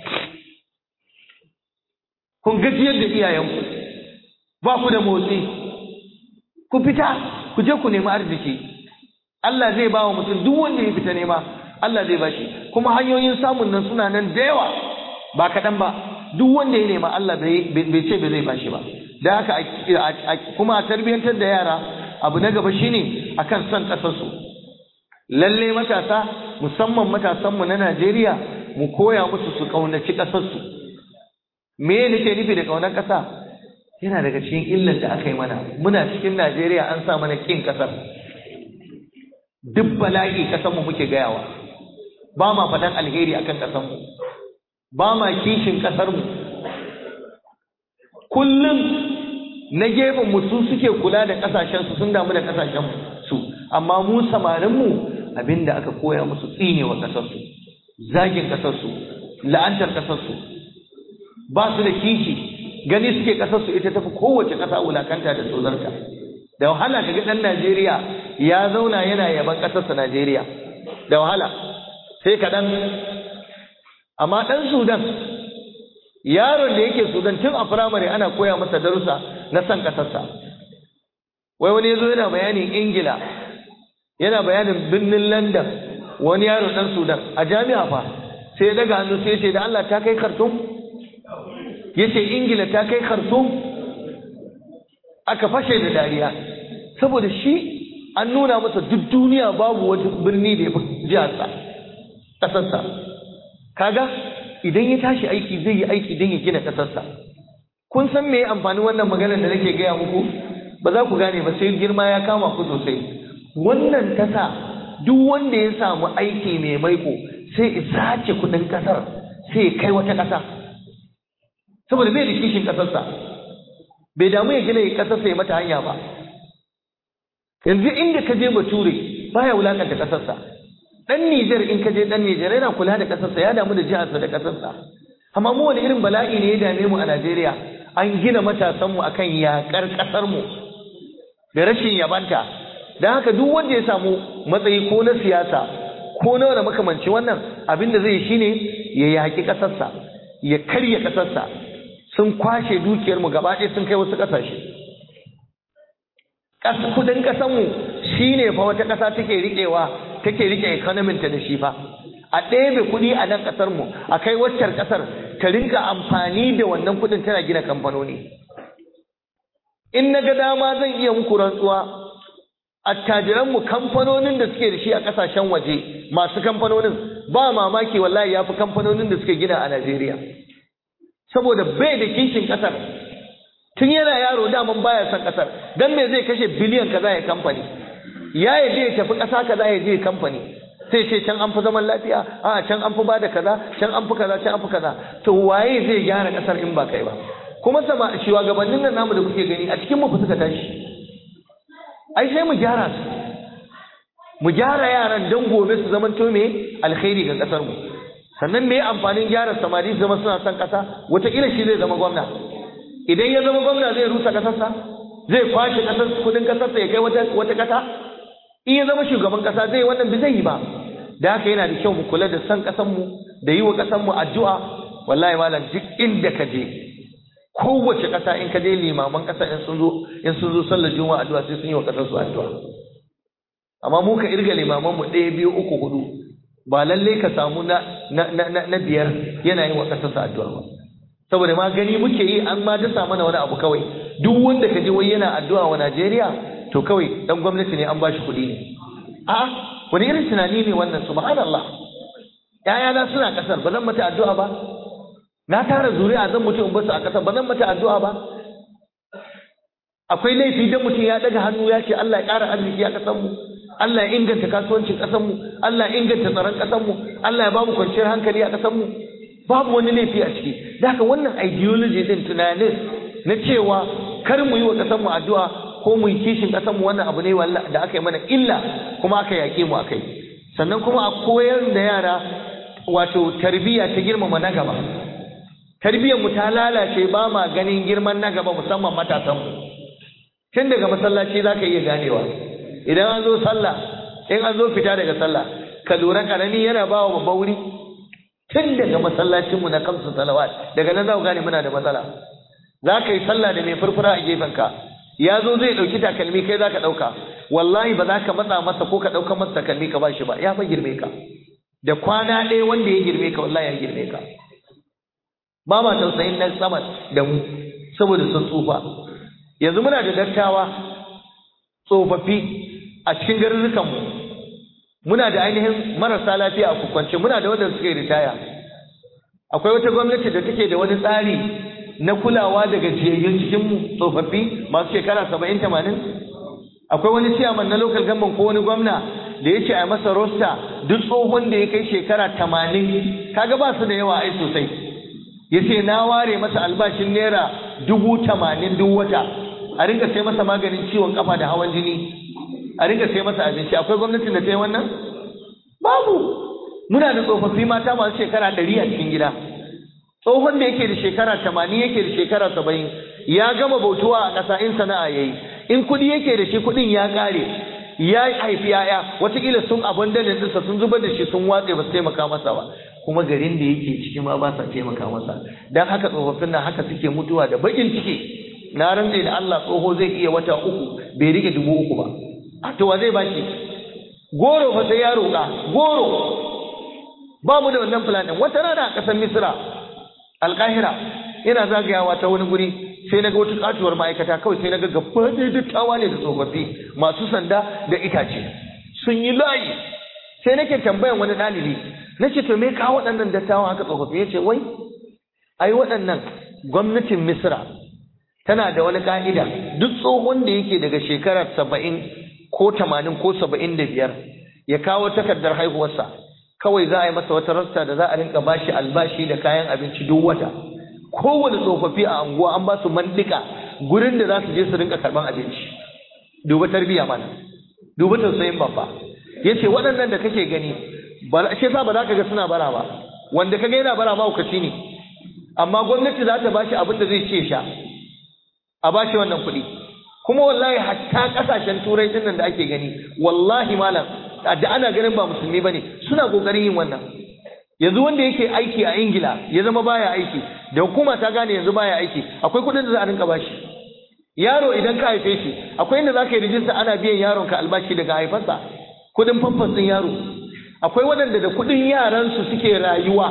kun gajiyar da iyayenku ba ku da motsi ku fita ku je ku nemi arziki Allah zai ba wa mutum duk wanda ya fita nema Allah zai bashi kuma hanyoyin samun nan suna nan da yawa ba kaɗan ba duk wanda ya nema Allah bai ce bai zai bashi ba da haka kuma a tarbiyyantar da yara abu na gaba shine akan son ƙasarsu lalle matasa musamman matasanmu na Najeriya mu koya musu su ƙaunaci ƙasarsu me nake nufi da ƙaunar ƙasa yana daga cikin illar da aka yi mana muna cikin Najeriya an sa mana kin ƙasar duk bala'i kasanmu muke gayawa ba ma faɗan alheri akan kasanmu ba ma kishin ƙasarmu kullum na gefen mu su suke kula da ƙasashensu sun damu da ƙasashen su amma mu samarinmu abinda aka koya musu tsinewa ƙasarsu zagin ƙasarsu la'antar ƙasarsu ba su da kishi gani suke ƙasarsu ita tafi kowace ƙasa wulakanta da tsozarta da wahala ka ga ɗan Najeriya ya zauna yana yaban ƙasarsa Najeriya da wahala sai kaɗan amma ɗan Sudan yaron da yake Sudan tun a firamare ana koya masa darussa na san ƙasarsa wai wani ya zo yana bayanin Ingila yana bayanin birnin London wani yaro ɗan Sudan a jami'a fa sai ya daga hannu sai ya ce da Allah ta kai Khartoum ya ce Ingila ta kai Khartoum aka fashe da dariya saboda shi an nuna masa duk duniya babu wata birni da ya fi jiharsa ƙasarsa kaga idan ya tashi aiki zai yi aiki don ya gina ƙasarsa kun san me amfanin wannan maganar da nake gaya muku ba za ku gane ba sai girma ya kama ku sosai wannan ta sa duk wanda ya samu aiki mai maiko sai ya sace kuɗin ƙasar sai ya kai wata ƙasa saboda bai da kishin ƙasarsa bai damu ya gina ƙasarsa ya mata hanya ba yanzu inda ka je bature baya wulakanta kasarsa dan Nijar in ka je dan Nijar yana kula da kasarsa ya damu da jiharsa da kasarsa amma mu wani irin bala'i ne ya dame mu a Najeriya an gina matasan mu akan yakar kasar mu da rashin yabanta dan haka duk wanda ya samu matsayi ko na siyasa ko na wani makamanci wannan abin da zai shine ya yaki kasarsa ya karya kasarsa sun kwashe dukiyar mu gaba ɗaya sun kai wasu ƙasashe kudin kasanmu shi ne fa wata ƙasa take riƙewa take riƙe econominta da shi fa a ɗebe kuɗi a nan ƙasarmu a kai waccar ƙasar ta rinka amfani da wannan kuɗin tana gina kamfanoni in na ga dama zan iya muku rantsuwa attajiranmu kamfanonin da suke da shi a ƙasashen waje masu kamfanonin ba mamaki wallahi ya fi kamfanonin da suke gina a Najeriya saboda bai da kishin ƙasar tun yana yaro daman baya son kasar dan me zai kashe biliyan kaza ya kamfani ya yi ya tafi kasa kaza ya je kamfani sai ce can an fi zaman lafiya a can an fi bada kaza can an fi kaza can an fi kaza to waye zai gyara kasar in ba kai ba kuma sama shugabannin nan namu da kuke gani a cikin mu suka tashi ai sai mu gyara su mu gyara yaran dan gobe su zamanto me alkhairi ga kasar mu sannan me amfanin gyara samari zama suna son ƙasa wataƙila shi zai zama gwamna idan ya zama gwamna zai rusa ƙasarsa zai kwashe ƙasar kudin ƙasarsa ya kai wata wata ƙasa in ya zama shugaban ƙasa zai wannan bi zai yi ba da haka yana da kyau mu kula da san ƙasarmu da yi wa ƙasarmu addu'a wallahi malam duk inda ka je kowace ƙasa in ka je limaman ƙasa in sun zo in sun zo sallar juma'a addu'a sai sun yi wa ƙasar su addu'a amma mu ka irga limaman mu ɗaya biyu uku hudu ba lalle ka samu na na na, na biyar yana yin wa ƙasar su addu'a ba saboda ma gani muke yi an ma dasa mana wani abu kawai duk wanda ka je wai yana addu'a wa Najeriya to kawai dan gwamnati ne an bashi kuɗi ne a wani irin tunani ne wannan subhanallah ƴaƴana suna ƙasar ba zan mata addu'a ba na tara zuri'a zan mutu in basu a ƙasar ba zan mata addu'a ba akwai laifi dan mutum ya daga hannu ya ce Allah ya ƙara arziki a ƙasar mu Allah ya inganta kasuwancin ƙasar mu Allah ya inganta tsaron ƙasar mu Allah ya ba mu kwanciyar hankali a ƙasar mu babu wani laifi a ciki da haka wannan ideology din tunanin na cewa kar mu yi wa ƙasar mu addu'a ko mu yi kishin ƙasar mu wannan abu ne da aka yi mana illa kuma aka yaƙe mu akai sannan kuma a koyar da yara wato tarbiyya ta girmama na gaba tarbiyyar mu ta lalace ba ma ganin girman na gaba musamman matasan mu tun daga masallaci za ka iya ganewa idan an zo sallah in an zo fita daga sallah ka lura karami yana ba wa babba wuri tun daga masallacinmu na kamsu salawat daga nan za ku gane muna da matsala za ka yi sallah da mai furfura a gefenka ya zo zai ɗauki takalmi kai za ka ɗauka wallahi ba za ka matsa masa ko ka ɗauka masa takalmi ka ba shi ba ya fa girme ka da kwana ɗaya wanda ya girme ka wallahi ya girme ka ba ma tausayin na sama da mu saboda sun tsufa yanzu muna da dattawa tsofaffi a cikin garurrukanmu muna da ainihin marasa lafiya a kukwance muna da wanda suke ritaya akwai wata gwamnati da take da wani tsari na kulawa da gajiyayyun cikinmu tsofaffi masu shekara saba'in tamanin akwai wani ciyaman na local government ko wani gwamna da ya ce a masa rosta duk tsohon da ya kai shekara tamanin kaga ba su da yawa ai sosai ya ce na ware masa albashin naira dubu tamanin duk wata a rinka sai masa maganin ciwon kafa da hawan jini a rinka sai masa abinci akwai gwamnatin da ta yi wannan babu muna da tsofaffi mata masu shekara ɗari a cikin gida tsohon da yake da shekara tamanin yake da shekara saba'in ya gama bautuwa a ƙasa in sana'a ya yi in kuɗi yake da shi kuɗin ya ƙare ya haifi yaya watakila sun abin da ɗinsa sun zubar da shi sun watse ba su taimaka masa ba kuma garin da yake ciki ma ba sa taimaka masa don haka tsofaffin nan haka suke mutuwa da baƙin ciki na rantse da Allah tsoho zai iya wata uku bai rike dubu uku ba a to wa zai bashi goro fa sai ya roƙa goro ba mu da wannan plan din wata rana a ƙasar Misra Alƙahira ina zagayawa ta wani guri sai na ga wata katuwar ma'aikata kawai sai na ga gaba ɗaya dattawa ne da tsofaffi masu sanda da itace sun yi layi sai nake tambayan wani ɗalibi na ce to me kawo waɗannan dattawan haka tsofaffi ya ce wai ai waɗannan gwamnatin Misra tana da wani ka'ida duk tsohon da yake daga shekarar saba'in ko tamanin ko saba'in da biyar ya kawo takardar haihuwarsa kawai za a yi masa wata rasta da za a rinka bashi albashi da kayan abinci duk wata kowane tsofaffi a anguwa an ba su mandika gurin da za su je su rinka karban abinci duba tarbiyya mana duba tausayin babba ya ce waɗannan da kake gani shi yasa ba za ka ga suna bara ba wanda ka ga yana bara mahaukaci ne amma gwamnati za ta bashi abin da zai ce sha a bashi wannan kuɗi kuma wallahi hatta ƙasashen turai din nan da ake gani wallahi malam da ana ganin ba musulmi bane suna kokarin yin wannan yanzu wanda yake aiki a ingila ya zama baya aiki da hukuma ta gane yanzu baya aiki akwai kuɗin da za a rinka bashi yaro idan ka haife shi akwai inda za ka yi rijista ana biyan yaron ka albashi daga haifarsa kuɗin famfas ɗin yaro akwai waɗanda da kuɗin yaransu suke rayuwa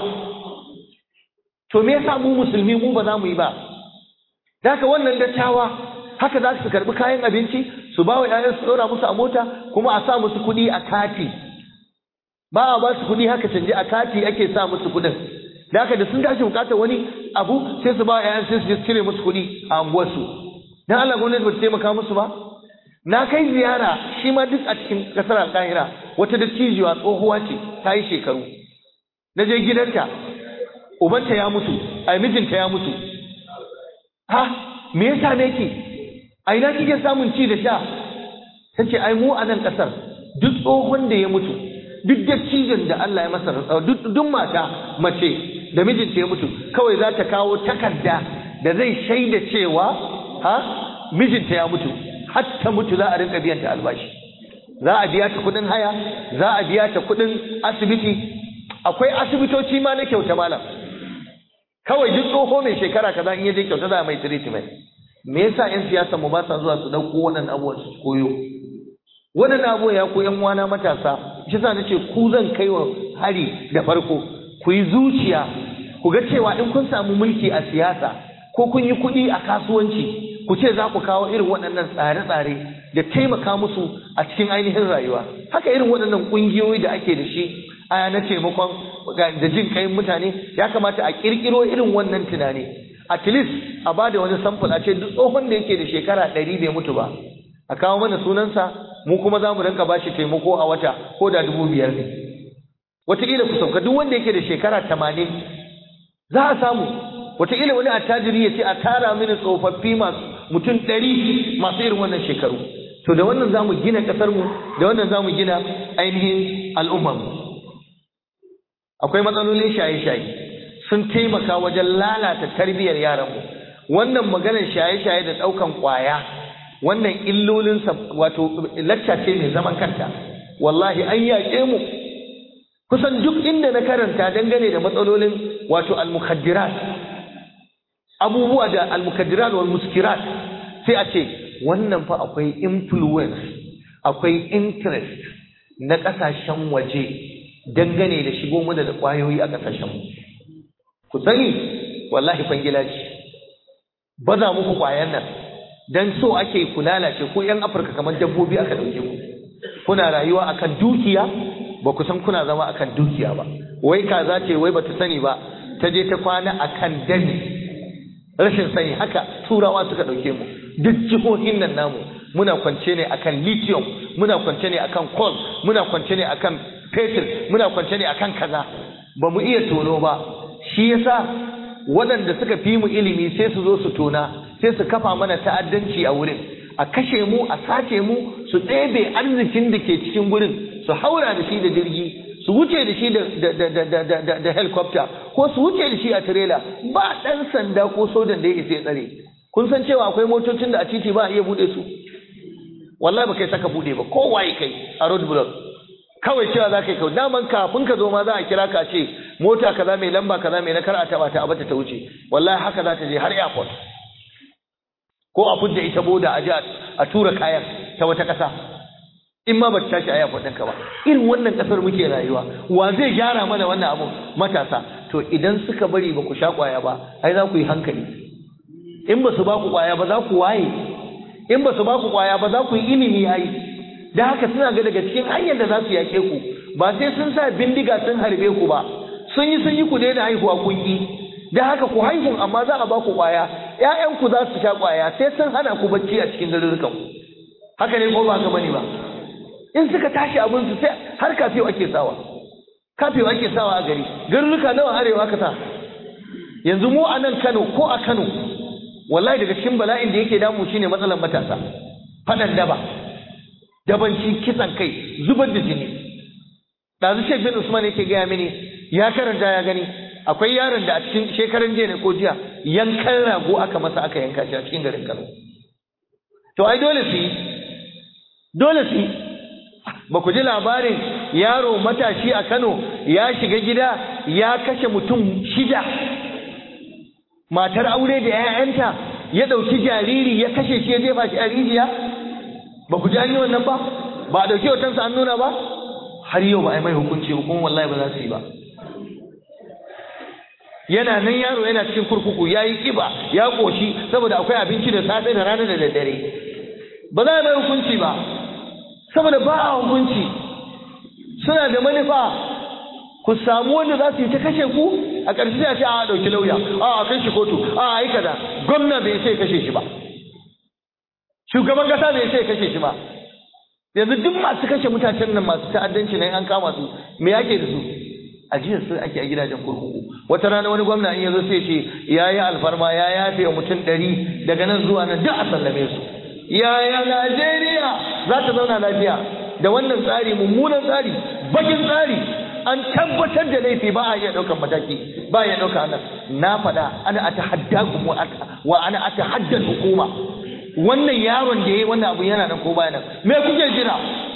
to me yasa mu musulmi mu ba za mu yi ba Daka wannan dattawa haka za su karɓi kayan abinci su ba wa ‘ya'yan su ɗora musu a mota kuma a sa musu kuɗi a kati ba a ba su kuɗi haka canje a kati ake sa musu kuɗin da haka da sun tashi bukatar wani abu sai su ba wa ‘ya'yan sai su je cire musu kuɗi a unguwarsu dan Allah gwamnati ba ta taimaka musu ba na kai ziyara shi ma duk a cikin ƙasar alƙahira wata dattijuwa tsohuwa ce ta yi shekaru na je gidanta ubanta ya mutu ai mijinta ya mutu ha me yasa ne ki a ina kike samun ci da sha tace ai mu a nan kasar duk tsohon da ya mutu duk dattijon da Allah ya masa rantsuwa duk duk mata mace da mijinta ya mutu kawai za ta kawo takarda da zai shaida cewa ha mijinta ya mutu har ta mutu za a rinka biyan ta albashi za a biya ta kuɗin haya za a biya ta kuɗin asibiti akwai asibitoci ma na kyauta malam kawai duk tsoho mai shekara kaza in yaje kyauta za a mai treatment me yasa yan siyasa mu ba sa zuwa su dauko wannan abubuwan su koyo wannan abubuwan ya ku yan uwana matasa shi yasa nace ku zan kai wa hari da farko ku yi zuciya ku ga cewa in kun samu mulki a siyasa ko kun yi kuɗi a kasuwanci ku ce za ku kawo irin waɗannan tsare-tsare da taimaka musu a cikin ainihin rayuwa haka irin waɗannan ƙungiyoyi da ake da shi aya na taimakon da jin kai mutane ya kamata a ƙirƙiro irin wannan tunani at least a bada wani sample a ce duk tsohon da yake da shekara ɗari bai mutu ba a kawo mana sunansa mu kuma za mu rinka bashi taimako a wata ko da dubu biyar ne wataƙila ku sauka duk wanda yake da shekara tamanin za a samu wataƙila wani attajiri ya ce a tara mini tsofaffi masu mutum ɗari masu irin wannan shekaru to da wannan za mu gina ƙasarmu da wannan za mu gina ainihin al'ummarmu akwai matsalolin shaye-shaye sun taimaka wajen lalata tarbiyyar yaranmu wannan maganar shaye-shaye da ɗaukan ƙwaya wannan illolinsa wato lacca ce mai zaman kanta wallahi an yaƙe mu kusan duk inda na karanta dangane da matsalolin wato al-mukhaddirat abubuwa da al-mukhaddirat wal muskirat sai a ce wannan fa akwai influence akwai interest na ƙasashen waje dangane da shigo mu da ƙwayoyi a ƙasashen mu ku sani wallahi fangila ce baza muku ƙwayan nan dan so ake ku lalace ku yan afirka kamar dabbobi aka dauke ku kuna rayuwa akan dukiya ba ku san kuna zama akan dukiya ba wai kaza ce wai bata sani ba ta je ta kwana akan dani rashin sani haka turawa suka dauke mu duk jihohin nan namu muna kwance ne akan lithium muna kwance ne akan coal muna kwance ne akan petrol muna kwance ne akan kaza ba mu iya tono ba shi yasa waɗanda suka fi mu ilimi sai su zo su tona sai su kafa mana ta'addanci a wurin a kashe mu a sace mu su ɗebe arzikin da ke cikin gurin su haura da shi da jirgi su wuce da shi da helicopter ko su wuce da shi a tirela ba ɗan sanda ko sojan da ya isa ya tsare kun san cewa akwai motocin da a titi ba a iya buɗe su wallahi ba kai saka buɗe ba ko waye kai a road block kawai cewa za ka yi kawai daman kafin ka zo ma za a kira ka ce mota kaza mai lamba kaza mai na kar a taba ta abata ta wuce wallahi haka za ta je har airport ko a fudda ita boda a ji a tura kayan ta wata ƙasa in ma ba ta tashi a airport ɗinka ba irin wannan ƙasar muke rayuwa wa zai gyara mana wannan abu matasa to idan suka bari ba ku sha ƙwaya ba ai za ku yi hankali in ba su ba ku ƙwaya ba za ku waye in ba su ba ku ƙwaya ba za ku yi ilimi ai da haka suna ga daga cikin hanyar da za su yaƙe ku ba sai sun sa bindiga sun harbe ku ba sun yi sun yi ku daina haihuwa kun yi da haka ku haihun amma za a ba ku ƙwaya ƴaƴanku za su sha ƙwaya sai sun hana ku bacci a cikin garurukan ku haka ne ko ba haka bane ba in suka tashi abin su sai har kafiyo ake sawa kafiyo ake sawa a gari garuruka nawa arewa ka sa yanzu mu a nan Kano ko a Kano wallahi daga cikin bala'in da yake damu shine matsalar matasa faɗan daba dabanci kisan kai zubar da jini ɗazu shek bin usman yake gaya mini ya karanta ya gani akwai yaron da a cikin shekaran jiya ne ko jiya yankan rago aka masa aka yanka shi a cikin garin kano to ai dole su yi dole su yi ba ku ji labarin yaro matashi a kano ya shiga gida ya kashe mutum shida matar aure da 'ya'yanta ya ɗauki jariri ya kashe shi ya jefa shi a rijiya ba ku ji an yi wannan ba ba a ɗauki hotonsa an nuna ba har yau ba a yi mai hukunci ba kuma wallahi ba za su yi ba yana nan yaro yana cikin kurkuku ya yi ƙiba ya ƙoshi saboda akwai abinci da safe da rana da daddare ba za a mai hukunci ba saboda ba a hukunci suna da manufa ku samu wanda za su yi ta kashe ku a ƙarshe sai a ce a ɗauki lauya a a kai shi kotu a a yi kaza gwamna bai sai kashe shi ba shugaban kasa bai sai kashe shi ba yanzu duk masu kashe mutanen nan masu ta'addanci nan an kama su me yake da su ajiyar su ake a gidajen kurkuku wata rana wani gwamna in yazo sai ce ya yi alfarma ya yafe wa mutum ɗari daga nan zuwa nan duk a sallame su yaya Najeriya za ta zauna lafiya da wannan tsari mummunan tsari bakin tsari an tabbatar da laifi ba a iya ɗaukar mataki ba a iya ɗauka nan na faɗa ana atahaddakum wa ana atahaddal hukuma wannan yaron da yayi wannan abu yana nan ko baya nan me kuke jira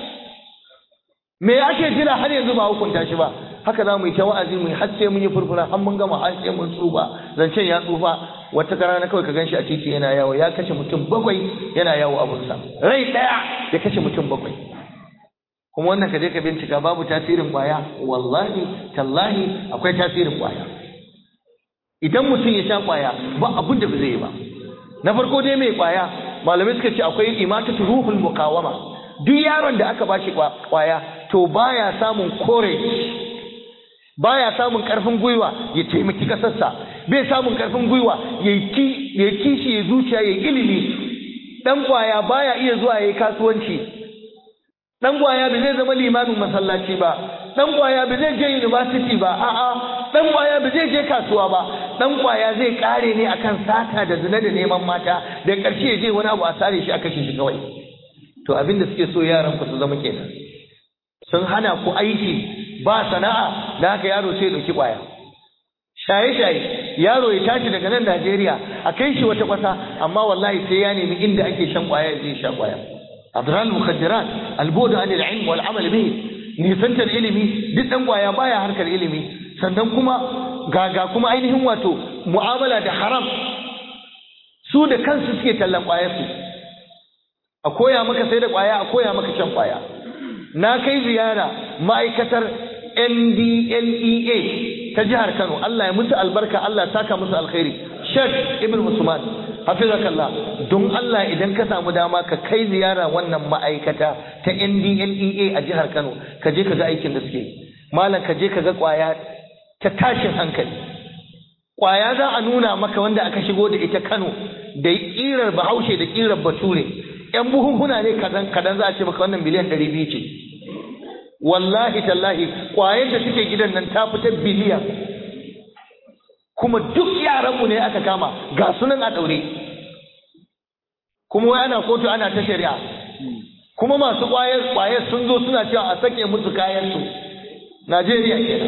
me ake jira har yanzu ba hukunta shi ba haka za mu yi ta wa'azi mu yi har sai mun yi furfura har mun gama har sai mun tsufa zancen ya tsufa wata rana kawai ka ganshi a titi yana yawo ya kashe mutum bakwai yana yawo abunsa rai ɗaya ya kashe mutum bakwai kuma wannan ka je ka bincika babu tasirin kwaya wallahi tallahi akwai tasirin kwaya idan mutum ya sha kwaya ba abin da ba zai yi ba na farko dai mai kwaya malamai suka ce akwai imatatu ruhul muqawama duk yaron da aka bashi kwaya to baya samun courage baya samun karfin gwiwa ya taimaki kasarsa bai samun karfin gwiwa ya kishi ya zuciya ya ilimi dan kwaya baya iya zuwa yayi kasuwanci dan kwaya ba zai zama limamin masallaci ba dan kwaya ba zai je university ba a'a dan kwaya ba zai je kasuwa ba dan kwaya zai kare ne akan sata da zina da neman mata da karshe ya je wani abu a sare shi a kashe shi kawai to abin da suke so yaran ku su zama kenan sun hana ku aiki ba sana'a da haka yaro sai dauki kwaya shaye shaye yaro ya tashi daga nan Najeriya a kai shi wata kwasa amma wallahi sai ya nemi inda ake shan kwaya ya je sha kwaya adral mukhaddarat albudu anil ilm wal amal bihi nisantar ilimi duk dan kwaya baya harkar ilimi sannan kuma gaga kuma ainihin wato mu'amala da haram su da kansu suke tallan kwayar su a koya maka sai da kwaya a koya maka shan kwaya na kai ziyara ma'aikatar NDLEA ta jihar Kano Allah ya musu albarka Allah saka musu alkhairi Sheikh Ibn Usman hafizakallah don Allah idan ka samu dama ka kai ziyara wannan ma'aikata ta NDLEA a jihar Kano ka je ka ga aikin da suke malam ka je ka ga kwaya ta tashin hankali kwaya za a nuna maka wanda aka shigo da ita Kano da kirar Bahaushe da kirar Bature yan buhunhuna ne kadan kadan za a ce maka wannan miliyan 200 ce wallahi tallahi kwayar da suke gidan nan ta fita biliyan kuma duk yaranmu ne aka kama ga sunan a daure kuma wai ana kotu ana ta shari'a kuma masu kwayar kwayar sun zo suna cewa a sake musu kayan su Najeriya kenan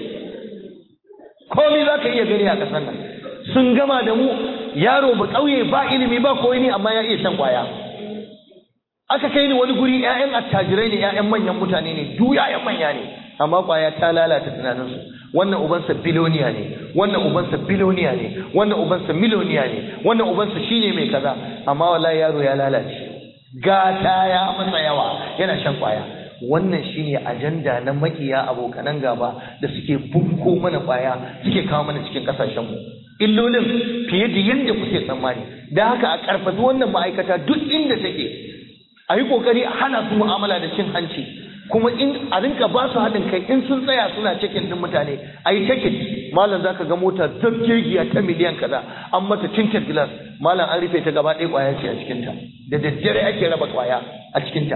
komai za ka iya gani a ƙasar nan sun gama da mu yaro ba ƙauye ba ilimi ba koyi ne amma ya iya shan kwaya aka kai ni wani guri ƴaƴan attajirai ne ƴaƴan manyan mutane ne duk ƴaƴan manya ne amma kwaya ta lalata tunaninsu wannan ubansa biloniya ne wannan ubansa biloniya ne wannan ubansa miloniya ne wannan ubansa shine mai kaza amma wallahi yaro ya lalace gata ya masa yawa yana shan kwaya wannan shine ajanda na makiya abokanan gaba da suke bunko mana kwaya suke kawo mana cikin kasashen mu illolin fiye da yadda kuke tsammani da haka a karfafi wannan ma'aikata duk inda take a yi kokari a hana su mu'amala da cin hanci kuma in a rinka ba su haɗin kai in sun tsaya suna cikin din mutane a yi cikin malam zaka ga mota zabgegiya ta miliyan kaza an mata tinted glass malam an rufe ta gaba ɗaya kwaya ce a cikinta da daddare ake raba kwaya a cikinta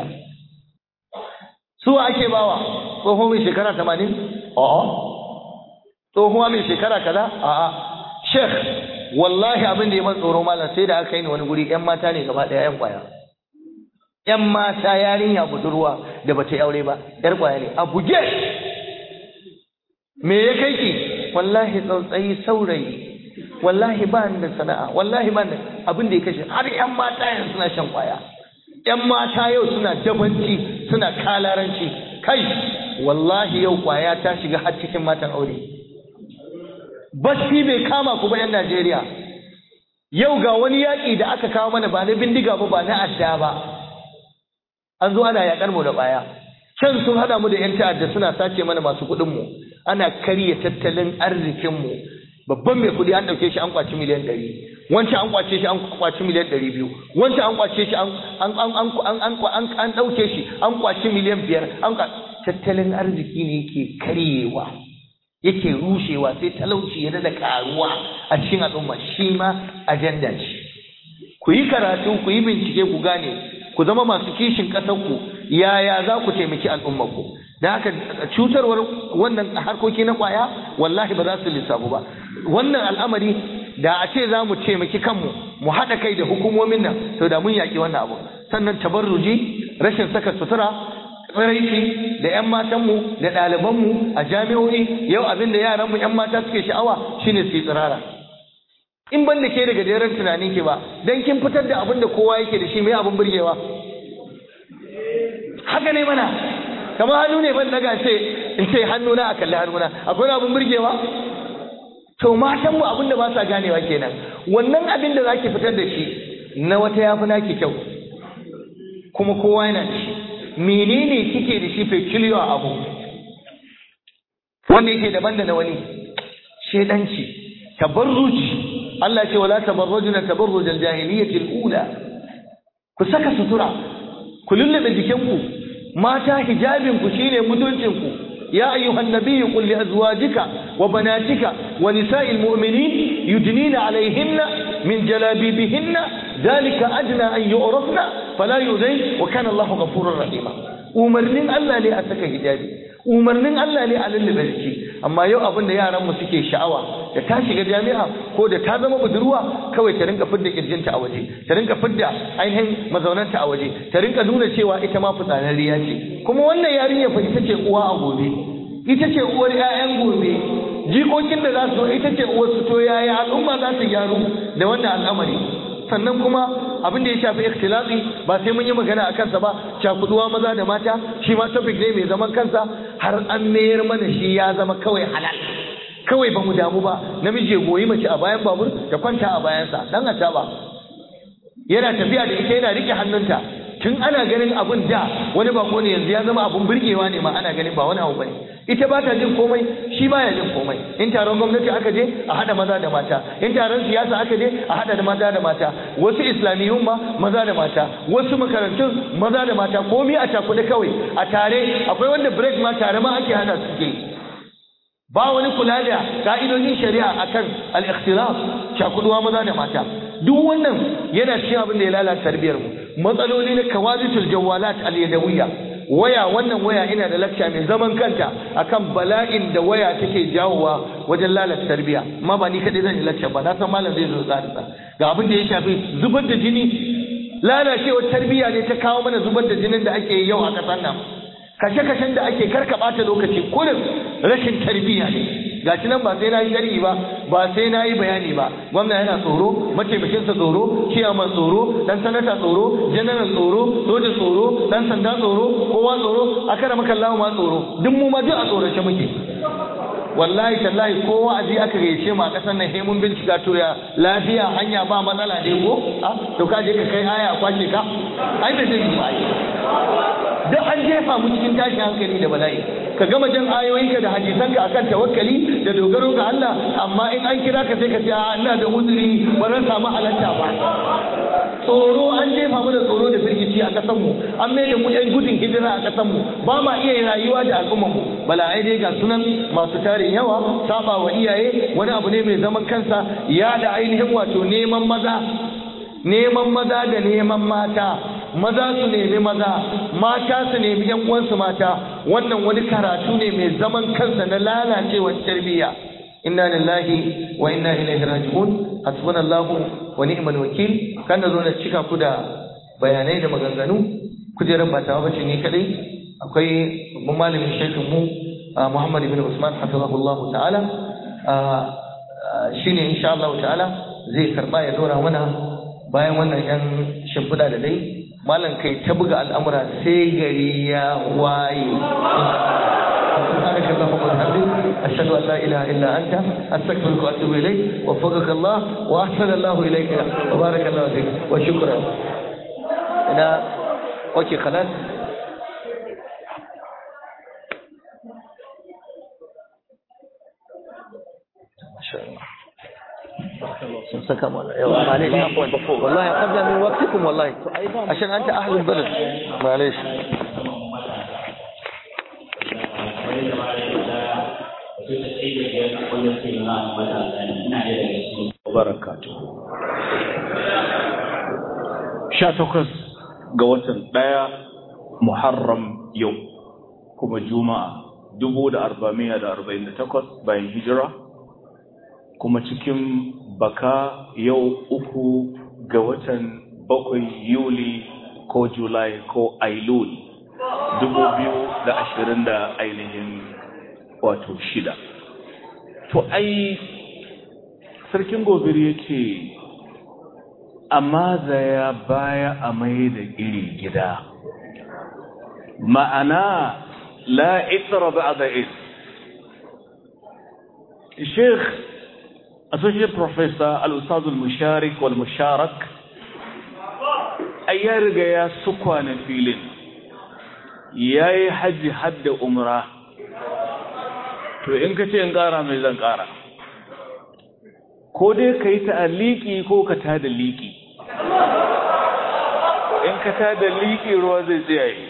su ake bawa tsoho mai shekara tamanin a'a tsohuwa mai shekara kaza a'a sheikh wallahi abin da ya man tsoro malam sai da aka yi ni wani guri yan mata ne gaba ɗaya yan kwaya ‘yan mata yarinya budurwa da bata aure ba, ‘yar kwaya ne, a buge! Me ya kai ki? Wallahi tsautsayi saurayi, wallahi ba da sana'a, wallahi ba da abin da ya kashe, har ‘yan mata yanzu suna shan kwaya. ‘Yan mata yau suna dabanci, suna kalaranci, kai, wallahi yau kwaya ta shiga har cikin matan aure. Basti bai kama ku ba ‘yan Najeriya. Yau ga wani yaƙi da aka kawo mana ba na bindiga ba ba na adda ba. an zo ana yakar mu da baya can sun hada mu da yan ta'adda suna sace mana masu kuɗin mu ana karya tattalin arzikin mu babban mai kuɗi an ɗauke shi an kwaci miliyan ɗari wancan an kwace shi an kwaci miliyan ɗari biyu wancan an kwace shi an an an an an an ɗauke shi an kwaci miliyan biyar an tattalin arziki ne yake karyewa yake rushewa sai talauci ya da karuwa a cikin al'umma shi ma ajanda ce ku yi karatu ku yi bincike ku gane ku zama masu kishin ƙasarku yaya za ku taimaki al'ummarku da haka cutarwar wannan harkoki na ƙwaya wallahi ba za su lissafu ba wannan al'amari da a ce za mu taimaki kanmu mu haɗa kai da hukumomin nan to da mun yaƙi wannan abu sannan tabarruji rashin saka sutura tsiraici da 'yan matanmu da ɗalibanmu a jami'o'i yau abin da yaranmu 'yan mata suke sha'awa shine su yi tsirara in ban da ke daga jeren tunanin ki ba dan kin fitar da abin da kowa yake da shi mai abin burgewa haka ne mana kamar hannu ne ban daga ce in ce hannu na a kalli hannuna akwai abin burgewa to matan mu abin da ba sa ganewa kenan wannan abin da zaki fitar da shi na wata yafi naki kyau kuma kowa yana da shi menene kike da shi peculiar abu wanda yake daban da na wani shedanci tabarruji Allah ce wala tabarrujuna tabarruj al-jahiliyyah al-ula ku saka sutura ku lullube jikinku mata hijabin ku shine mutuncin ku ya ayyuhan nabiyyu qul li azwajika wa banatika wa nisa'il mu'minin yudnina alayhinna min jalabibihinna dhalika adna an yu'rafna fala yuzayn wa kana Allahu ghafurur rahima umarnin Allah ne a saka hijabi umarnin Allah ne a lullube jiki amma yau abin da yaranmu suke sha'awa da ta shiga jami'a ko da ta zama budurwa kawai ta rinka fidda kirjinta a waje ta rinka fidda ainihin mazaunanta a waje ta rinka nuna cewa ita ma fitsararriya ce kuma wannan yarinya fa ita ce uwa a gobe ita ce uwar 'ya'yan gobe jikokin da za su ita ce uwar su to yaya al'umma za su gyaru da wannan al'amari sannan kuma abin da ya shafi ikhtilati ba sai mun yi magana a kansa ba cakuduwa maza da mata shi ma topic ne mai zaman kansa har an mayar mana shi ya zama kawai halal kawai ba mu damu ba namiji ya goyi mace a bayan babur da kwanta a bayansa dan a ba yana tafiya da ita yana rike hannunta tun ana ganin abun da wani bako ne yanzu ya zama abun burgewa ne ma ana ganin ba wani abu bane ita ba ta jin komai shi baya jin komai in taron gwamnati aka je a hada maza da mata in taron siyasa aka je a hada maza da mata wasu islamiyun ma maza da mata wasu makarantun maza da mata komai a cakuɗe kawai a tare akwai wanda break ma tare ma ake hana su ke ba wani kula da ka'idojin shari'a akan al-ikhtilaf cakuduwa maza da mata duk wannan yana cikin abin da ya lalata tarbiyar mu matsaloli na kawaditul jawalat al-yadawiyya waya wannan waya ina da lakca mai zaman kanta akan bala'in da waya take jawowa wajen lalata tarbiya amma ba ni kadai zan yi lakca ba na san malam zai zo tsarisa ga abin da ya shafi zubar da jini lalacewar tarbiya ne ta kawo mana zubar da jinin da ake yi yau a ƙasar nan kashe-kashen da ake karka ɓata lokaci kurin rashin tarbiyya ne ga nan ba sai na yi sharhi ba ba sai na yi bayani ba gwamna yana tsoro mataimakinsa tsoro ciyaman tsoro dan sanata tsoro janaral tsoro soja tsoro dan sanda tsoro kowa tsoro a kara maka ma tsoro duk mu ma duk a tsorace muke wallahi tallahi ko wa'azi aka gayyace mu a ƙasar nan mun bincika to ya lafiya hanya ba matsala ne ko to ka je ka kai aya a kwace ka ai bai zai yi ba duk an jefa mu cikin tashin hankali da bala'i ka gama jan ayoyinka da hadisanka akan tawakkali da dogaro ga Allah amma in an kira ka sai ka ce a ina da uzuri ba zan samu halatta ba tsoro an jefa mu da tsoro da firgici a kasan mu an mai da mu yan gudun hijira a kasan mu ba ma iya rayuwa da al'umman mu bala'ai dai ga sunan masu tarin yawa saba wa iyaye wani abu ne mai zaman kansa ya da ainihin wato neman maza neman maza da neman mata maza su nemi maza mata su nemi yan uwansu mata wannan wani karatu ne mai zaman kansa na lalacewar tarbiyya inna lillahi wa inna ilaihi raji'un hasbunallahu wa ni'mal wakil kan da zo na cika ku da bayanai da maganganu kujerar ba tawa bace ni kadai akwai babban malamin shekin mu Muhammad ibn Usman hafizahullahu ta'ala shine insha Allah ta'ala zai karba ya dora mana bayan wannan yan shimfiɗa da dai malam kai ta buga al'amura sai gari ya waye سبحانك اللهم وبحمدك أشهد أن لا إله إلا أنت أستغفرك وأتوب إليك وفقك الله وأحسن الله إليك وبارك الله فيك وشكرا أنا أوكي خلاص ما شاء الله سكم والله معليش عفوا والله قبل من وقتكم والله عشان انت اهل البلد معليش barakatu sha takwas ga watan ɗaya muharram yau kuma juma'a dubu da arba'amiya da arba'in da takwas bayan hijira kuma cikin baka yau uku ga watan bakwai yuli ko julai ko ailul dubu biyu da ashirin da ainihin wato shida to ai sarkin gobir ya ce amma zaya baya a mai da iri gida ma'ana la itra ba da is sheikh associate professor al-ustaz al-musharik wal musharak ai ya riga ya sukwana filin yayi haji hadda umra to in ka ce in ƙara mai zan ƙara ko dai ka yi ta'aliki ko ka ta da liƙi in ka ta da liƙi ruwa zai tsaye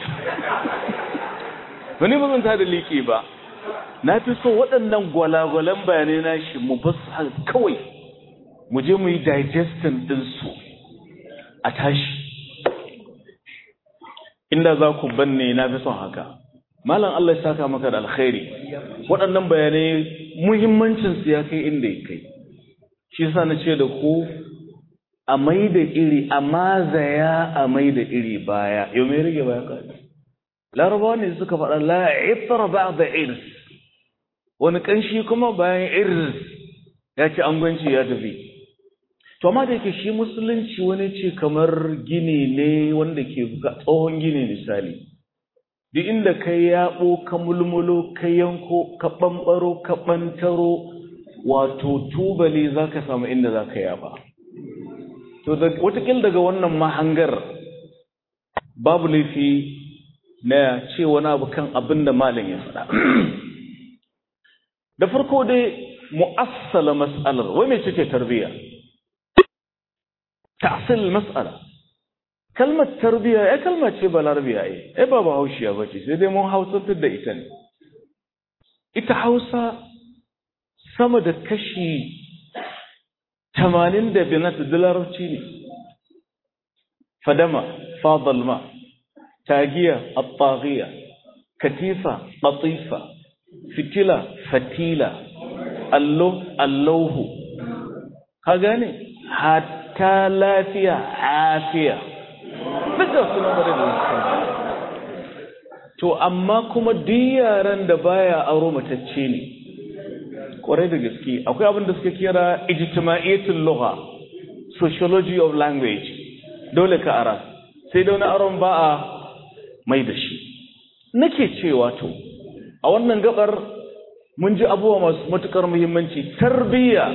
wani ba zan ta da liƙi ba na fi so waɗannan gwalagwalan bayanai na shi mu ba su kawai mu je mu yi digestin ɗinsu a tashi inda za ku banne na fi son haka malam Allah ya saka maka da alkhairi waɗannan bayanai muhimmancinsu ya kai inda ya kai shi yasa na ce da ku a mai da iri a mazaya a mai da iri baya yau mai rage baya ka larabawa ne suka faɗa la iftar ba'da irs wani kanshi kuma bayan irs ya ce angwanci ya tafi to amma da yake shi musulunci wani ce kamar gini ne wanda ke tsohon gini misali duk inda ka yaɓo ka mulmulo ka yanko ka ɓamɓaro ka ɓantaro wato tubali za ka samu inda za ka yaba to watakil daga wannan mahangar babu laifi na ce wani abu kan abin da malin ya faɗa da farko dai mu'assala mas'alar wai mai cike tarbiyya ta'sil mas'ala kalmar tarbiyya ya kalma ce ba larabiya ai ai ba bahaushiya ba ce sai dai mun hausantar da ita ne ita hausa sama da kashi tamanin da binat da larabci ne fadama fadalma tagiya attagiya katifa latifa fitila fatila allo allahu ka gane hatta lafiya afiya duka suna bare da to amma kuma duk yaran da baya aro matacce ne kwarai da gaske akwai abin da suka kira ijtimaiyatul lugha sociology of language dole ka ara sai da wani aron ba a mai da shi nake cewa to a wannan gabar mun ji abubuwa masu matukar muhimmanci tarbiyya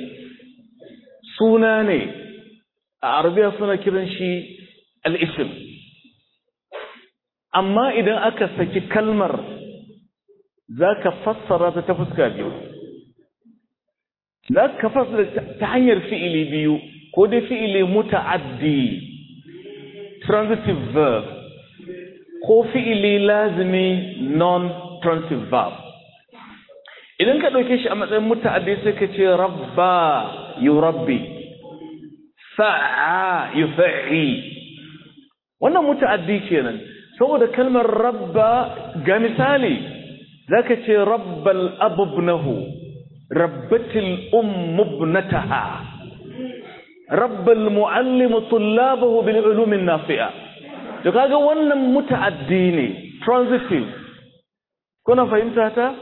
suna ne a arabiya suna kiran shi al-ism amma idan aka saki kalmar za ka fassara ta ta fuska biyu za ka fassara ta hanyar fi'ili biyu ko dai fi'ili muta'addi transitive verb ko fi'ili lazimi non-transitive verb idan ka ɗauke shi a matsayin muta'addi sai ka ce rabba yurabbi fa'a yufa'i wannan muta'addi kenan saboda kalmar rabba ga misali zaka ce rabbal abubnahu rabbatil ummu ibnataha rabbal muallimu tullabahu bil ulum nafi'a to kaga wannan muta'addi ne transitive kuna fahimta ta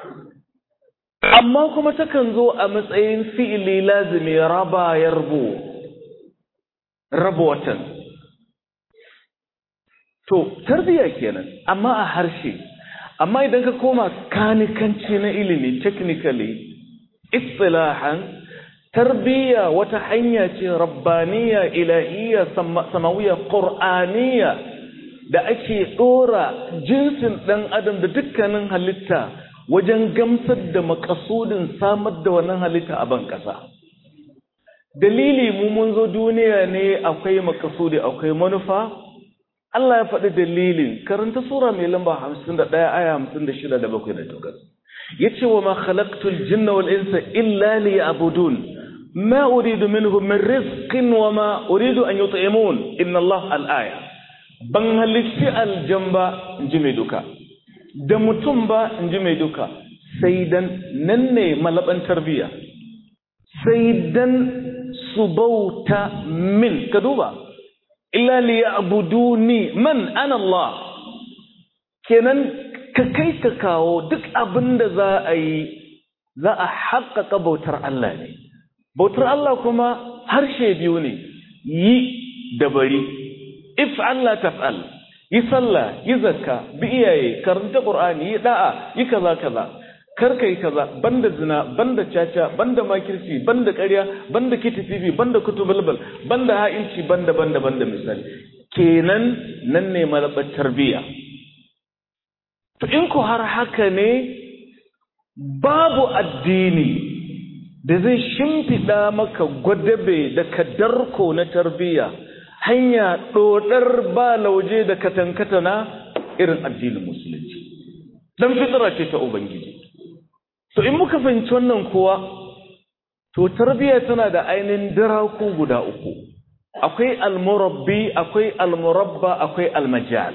amma kuma takan zo a matsayin fi'ili lazimi raba yarbu raba watan to tarbiya kenan amma a harshe amma idan ka koma kanikanci na ilimi technically istilahan tarbiya wata hanya ce rabbaniya ilahiyya samawiyya qur'aniyya da ake dora jinsin dan adam da dukkanin halitta wajen gamsar da makasudin samar da wannan halitta a ban kasa dalili mu mun zo duniya ne akwai makasudi akwai manufa Allah ya faɗi dalilin karanta sura mai lamba 51 aya 56 da 7 da 8 yace wa ma khalaqtul jinna wal insa illa liya'budun ma uridu minhum min rizqin wa ma uridu an yut'imun inna Allah al-aya ban halitti aljamba inji mai duka da mutum ba inji mai duka sai dan nan ne malaban tarbiya sai dan su bauta min ka duba illa liya'buduni man ana Allah kenan ka kai ka kawo duk abin da za a yi za a haƙaƙa bautar Allah ne bautar Allah kuma harshe biyu ne yi da bari if Allah taf'al yi sallah yi zakka bi iyaye karanta qur'ani yi da'a yi kaza kaza kar kai kaza banda zina banda caca banda makirci banda ƙarya banda kitififi banda kutubalbal banda ha'inci banda banda banda misali kenan nan ne malabar tarbiyya to in ku har haka ne babu addini da zai shimfiɗa maka gwadabe da kadarko na tarbiyya hanya ɗodar ba lauje da katankatana irin addinin musulunci don fitira ce ta ubangiji to in muka fahimci wannan kuwa to tarbiyya tana da ainihin daraku guda uku akwai almurabbi akwai almurabba akwai almajal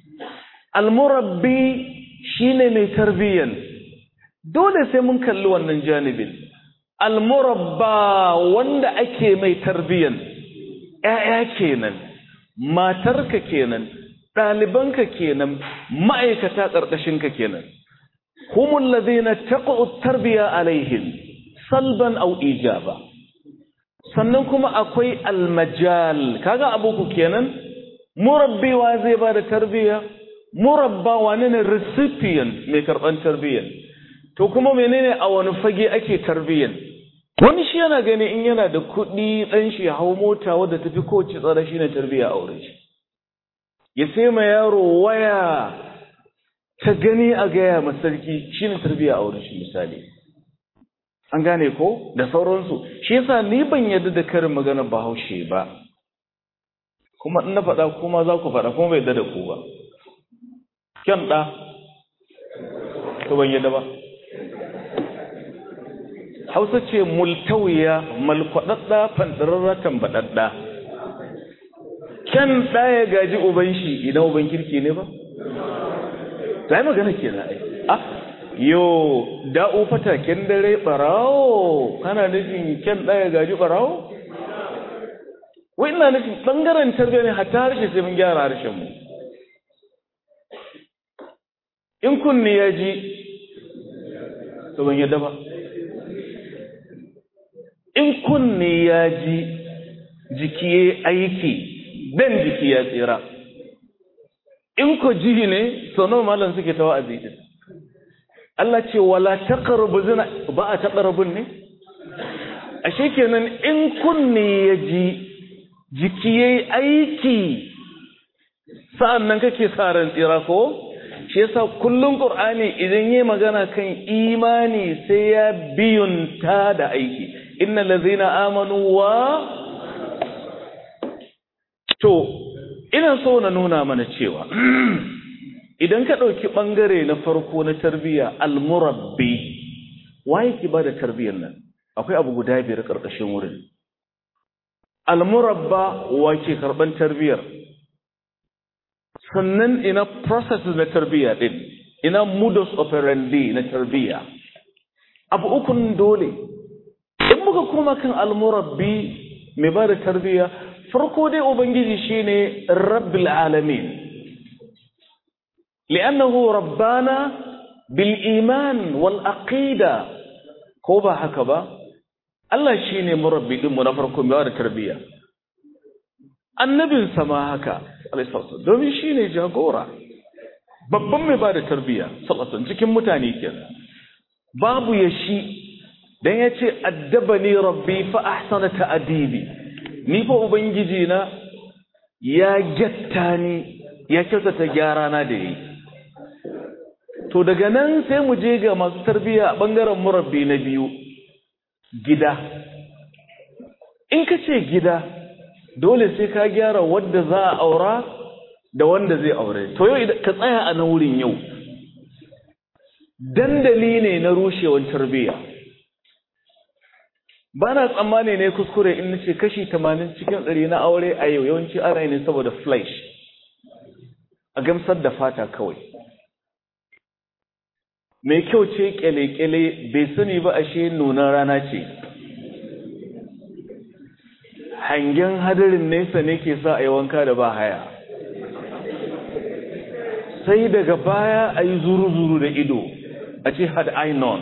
almurabbi shine mai tarbiyyan dole sai mun kalli wannan janibin almurabba wanda ake mai tarbiyyan ‘ya'ya kenan matarka kenan ɗalibanka kenan ma'aikata ƙarƙashinka kenan humul ladina taqa'u tarbiya alaihim salban aw ijaba sannan kuma akwai almajal kaga abuku kenan murabbi wa zai ba da tarbiya murabba wane ne recipient mai karɓan tarbiyyan to kuma menene a wani fage ake tarbiyyan wani shi yana gani in yana da kuɗi ɗan shi hau mota wadda tafi kowace tsara shi ne tarbiyya a wurin shi ya sai ma yaro waya ta gani a gaya ma sarki shi ne tarbiyya a wurin shi misali an gane ko da sauransu shi yasa ni ban yarda da karin magana bahaushe ba kuma in na faɗa kuma za ku faɗa kuma bai yarda da ku ba kyan ɗa to ban yarda ba hausa ce multawiya malkwaɗaɗɗa fanɗararra tambaɗaɗɗa kyan ɗaya gaji uban shi idan uban kirki ne ba ta yi magana ke na ai ah yo da'u fataken dare ɓarawo kana nufin kyan ɗaya gaji ɓarawo wai ina nufin ɓangaren tarbiyya ne hatta harshe sai mun gyara harshen mu in kunni ya ji to ban yadda ba in kunne ya ji jiki ya aiki dan jiki ya tsira in ko ji ne sono malam suke ta wa'azi din Allah ce wala taqrabu zina ba a taqrabun ne ashe kenan in kunne ya ji jiki ya aiki sa'annan kake sa ran tsira ko shi yasa kullum qur'ani idan yayi magana kan imani sai ya biyunta da aiki inna lazina amanu wa to ina so na nuna mana cewa idan ka ɗauki ɓangare na farko na tarbiyya almurabbi waye ki ba da tarbiyyar nan akwai abu guda biyar ƙarƙashin wurin almurabba wa ke karɓar tarbiyyar sannan ina process na tarbiyya ɗin ina modus operandi na tarbiyya abu ukun dole in muka koma kan almurabbi mai ba da tarbiyya farko dai ubangiji shine rabbil alamin li'annahu rabbana bil iman wal aqida ko ba haka ba Allah shine murabbi din mu na farko mai ba da tarbiyya annabin sama haka alaihi domin shine jagora babban mai ba da tarbiyya sallallahu cikin mutane kenan babu ya shi dan ya ce addabani rabbi fa ahsana ta'dibi ni fa ubangiji na ya gyatta ni ya kyautata gyara na da yi to daga nan sai mu je ga masu tarbiyya a bangaren murabbi na biyu gida in ka ce gida dole sai ka gyara wadda za a aura da wanda zai aure to yau ka tsaya a nan wurin yau dandali ne na rushewar tarbiyya ba na tsammani ne kuskure in nace kashi tamanin cikin ɗari na aure a yau yawanci ana ne saboda flesh a gamsar da fata kawai mai kyau ce kyale-kyale bai sani ba ashe nunan rana ce hangen hadarin nesa ne ke sa a yi wanka da ba haya sai daga baya a yi zuru-zuru da ido a ce had I known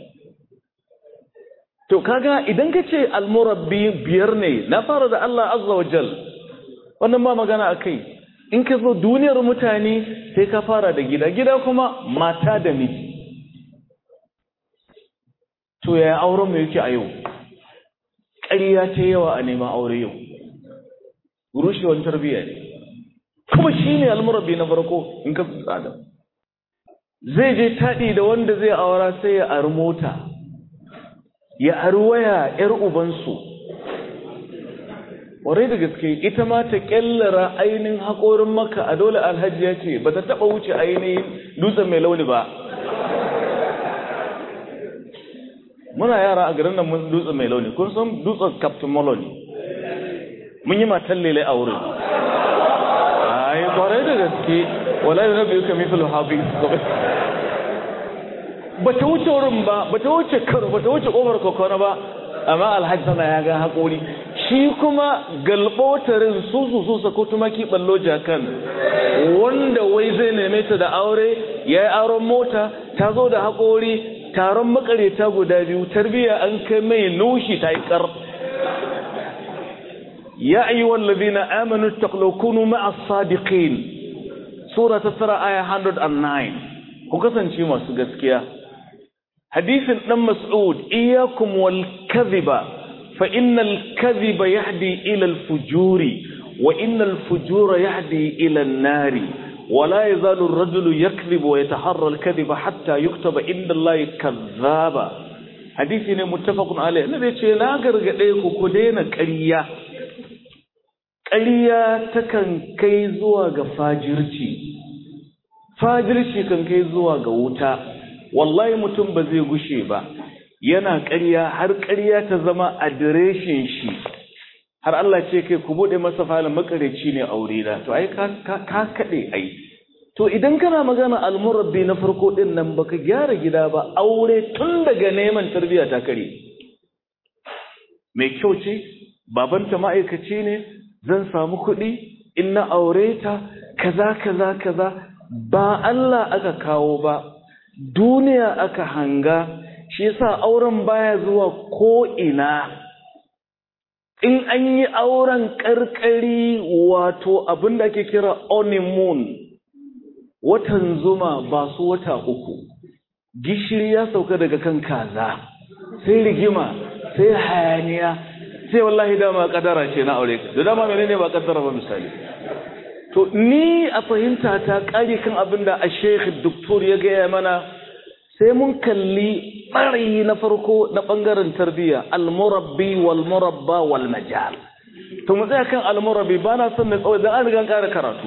to kaga idan ka ce almurabbi biyar ne na fara da Allah azza wa jal wannan ba magana a kai in ka zo duniyar mutane sai ka fara da gida gida kuma mata da miji to yaya auren mu yake a yau ƙarya ta yawa a neman aure yau rushewar tarbiyya ne kuma shi ne almurabbi na farko in ka tsada zai je taɗi da wanda zai aura sai ya ari mota ya ari waya ‘yar ubansu warai da gaske ita ma ta ƙyallara ainihin haƙorin maka a dole alhaji ya ce ba ta taɓa wuce ainihin dutsen mai launi ba muna yara a garin nan mun dutsen mai launi kun san dutsen captain maloney mun yi matan lele a wurin ai kwarai da gaske wallahi na biyu ka mithlu habi ba ta wuce wurin ba ba ta wuce karo ba ta wuce kofar kokona ba amma alhaji sana ya ga haƙori shi kuma galbotarin su su su sako tumaki ballo jakan wanda wai zai neme ta da aure ya yi auren mota ta zo da haƙori taron makareta guda biyu tarbiya an kai mai nushi ta yi ƙar يا أيها الذين آمنوا اتقوا كونوا مع الصادقين سورة ترى آية 109 وكسن شيء ما سجسكيا حديث ابن مسعود إياكم والكذب فإن الكذب يهدي إلى الفجور وإن الفجور يهدي إلى النار ولا يزال الرجل يكذب ويتحرى الكذب حتى يكتب عند الله كذابا حديث متفق عليه الذي يقول لا غرغدي ku daina ƙarya ƙarya takan kai zuwa ga fajirci fajirci kan kai zuwa ga wuta wallahi mutum ba zai gushe ba yana ƙarya har ƙarya ta zama adireshin shi har Allah ce kai ku bude masa falin makareci ne aure da to ai ka ka kade ai to idan kana magana almurabbi na farko din nan baka gyara gida ba aure tun daga neman tarbiyya ta kare mai kyau ce babanta ma'aikaci ne zan samu kuɗi in na aure ta kaza kaza kaza ba Allah aka kawo ba duniya aka hanga shi yasa auren baya zuwa ko ina in an yi auren karkari wato abin da ake kira honeymoon watan zuma ba su wata uku gishiri ya sauka daga kan kaza sai rigima sai hayaniya sai wallahi dama kadara ce na aure da dama menene ba kadara ba misali to ni a fahimta ta kare kan abin da a sheikh doktor ya gaya mana sai mun kalli ɓarayi na farko na ɓangaren tarbiyya almurabbi wal murabba wal majal to mu tsaya kan almurabbi ba na son na tsawai don an riga ƙara karatu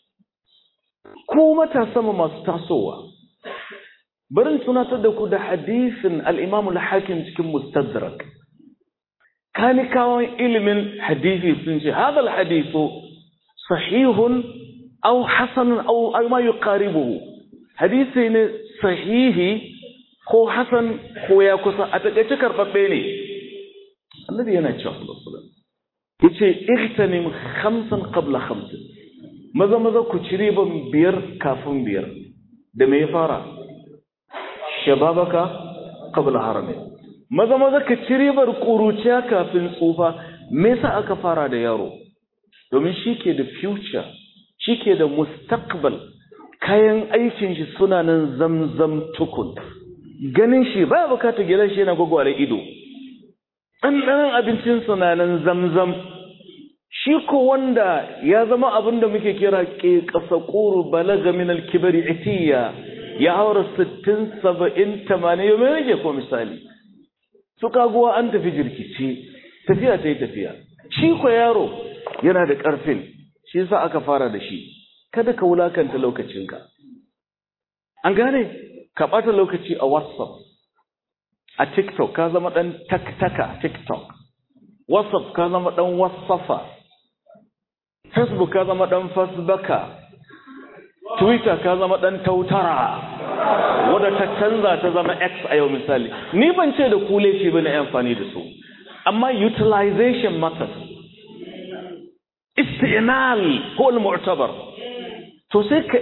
ko matasa masu tasowa barin tunatar da ku da hadisin al-imam al-hakim cikin mustadrak kanikawan ilimin hadisi sun ce hadha al-hadithu sahihun aw hasanun aw ma yuqaribuhu hadisi ne sahihi ko hasan ko ya kusa a takaice karɓaɓɓe ne annabi yana cewa sallallahu yace igtanim khamsan qabla khamsin maza maza ku ci riban biyar kafin biyar da me ya fara shababaka qabla harami maza maza ka ci ribar kuruciya kafin tsufa me yasa aka fara da yaro domin shi ke da future shi ke da mustaqbal kayan aikin shi suna nan zamzam tukun ganin shi ba bukatar gidan shi yana gwagware ido ɗanɗanon abincin suna nan zamzam shi ko wanda ya zama abin da muke kira ke ƙasa ƙuru balaga min alkibari itiya ya haura sittin saba'in tamanin yau mai rage ko misali su kaguwa an tafi jirkice tafiya ta yi tafiya shi ko yaro yana da ƙarfin shi yasa aka fara da shi kada ka wulakanta lokacinka an gane ka ɓata lokaci a whatsapp a tiktok ka zama ɗan taktaka tiktok whatsapp ka zama ɗan whatsappa facebook ka zama ɗan fasbaka twitter ka zama ɗan tautara wadda ta canza ta zama x a yau misali ni ban ce da kule ce ba na amfani da su amma utilization matters istinal ko al-mu'tabar to sai ka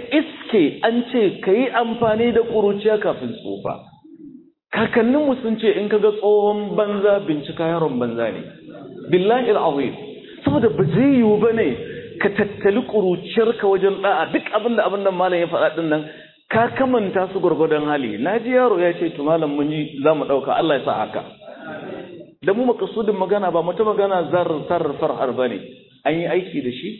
iske an ce ka yi amfani da ƙuruciya kafin tsufa kakanninmu sun ce in ka ga tsohon banza bincika yaron banza ne billahi al'azim saboda ba zai yiwu ba ne ka tattali ƙuruciyarka wajen ɗa'a duk abin da abin nan malam ya faɗa ɗin nan ka kamanta su gwargwadon hali na ji yaro ya ce to malam mun yi za mu ɗauka Allah ya sa haka da mu makasudin magana ba mata magana zar sarrafar har ba ne an yi aiki da shi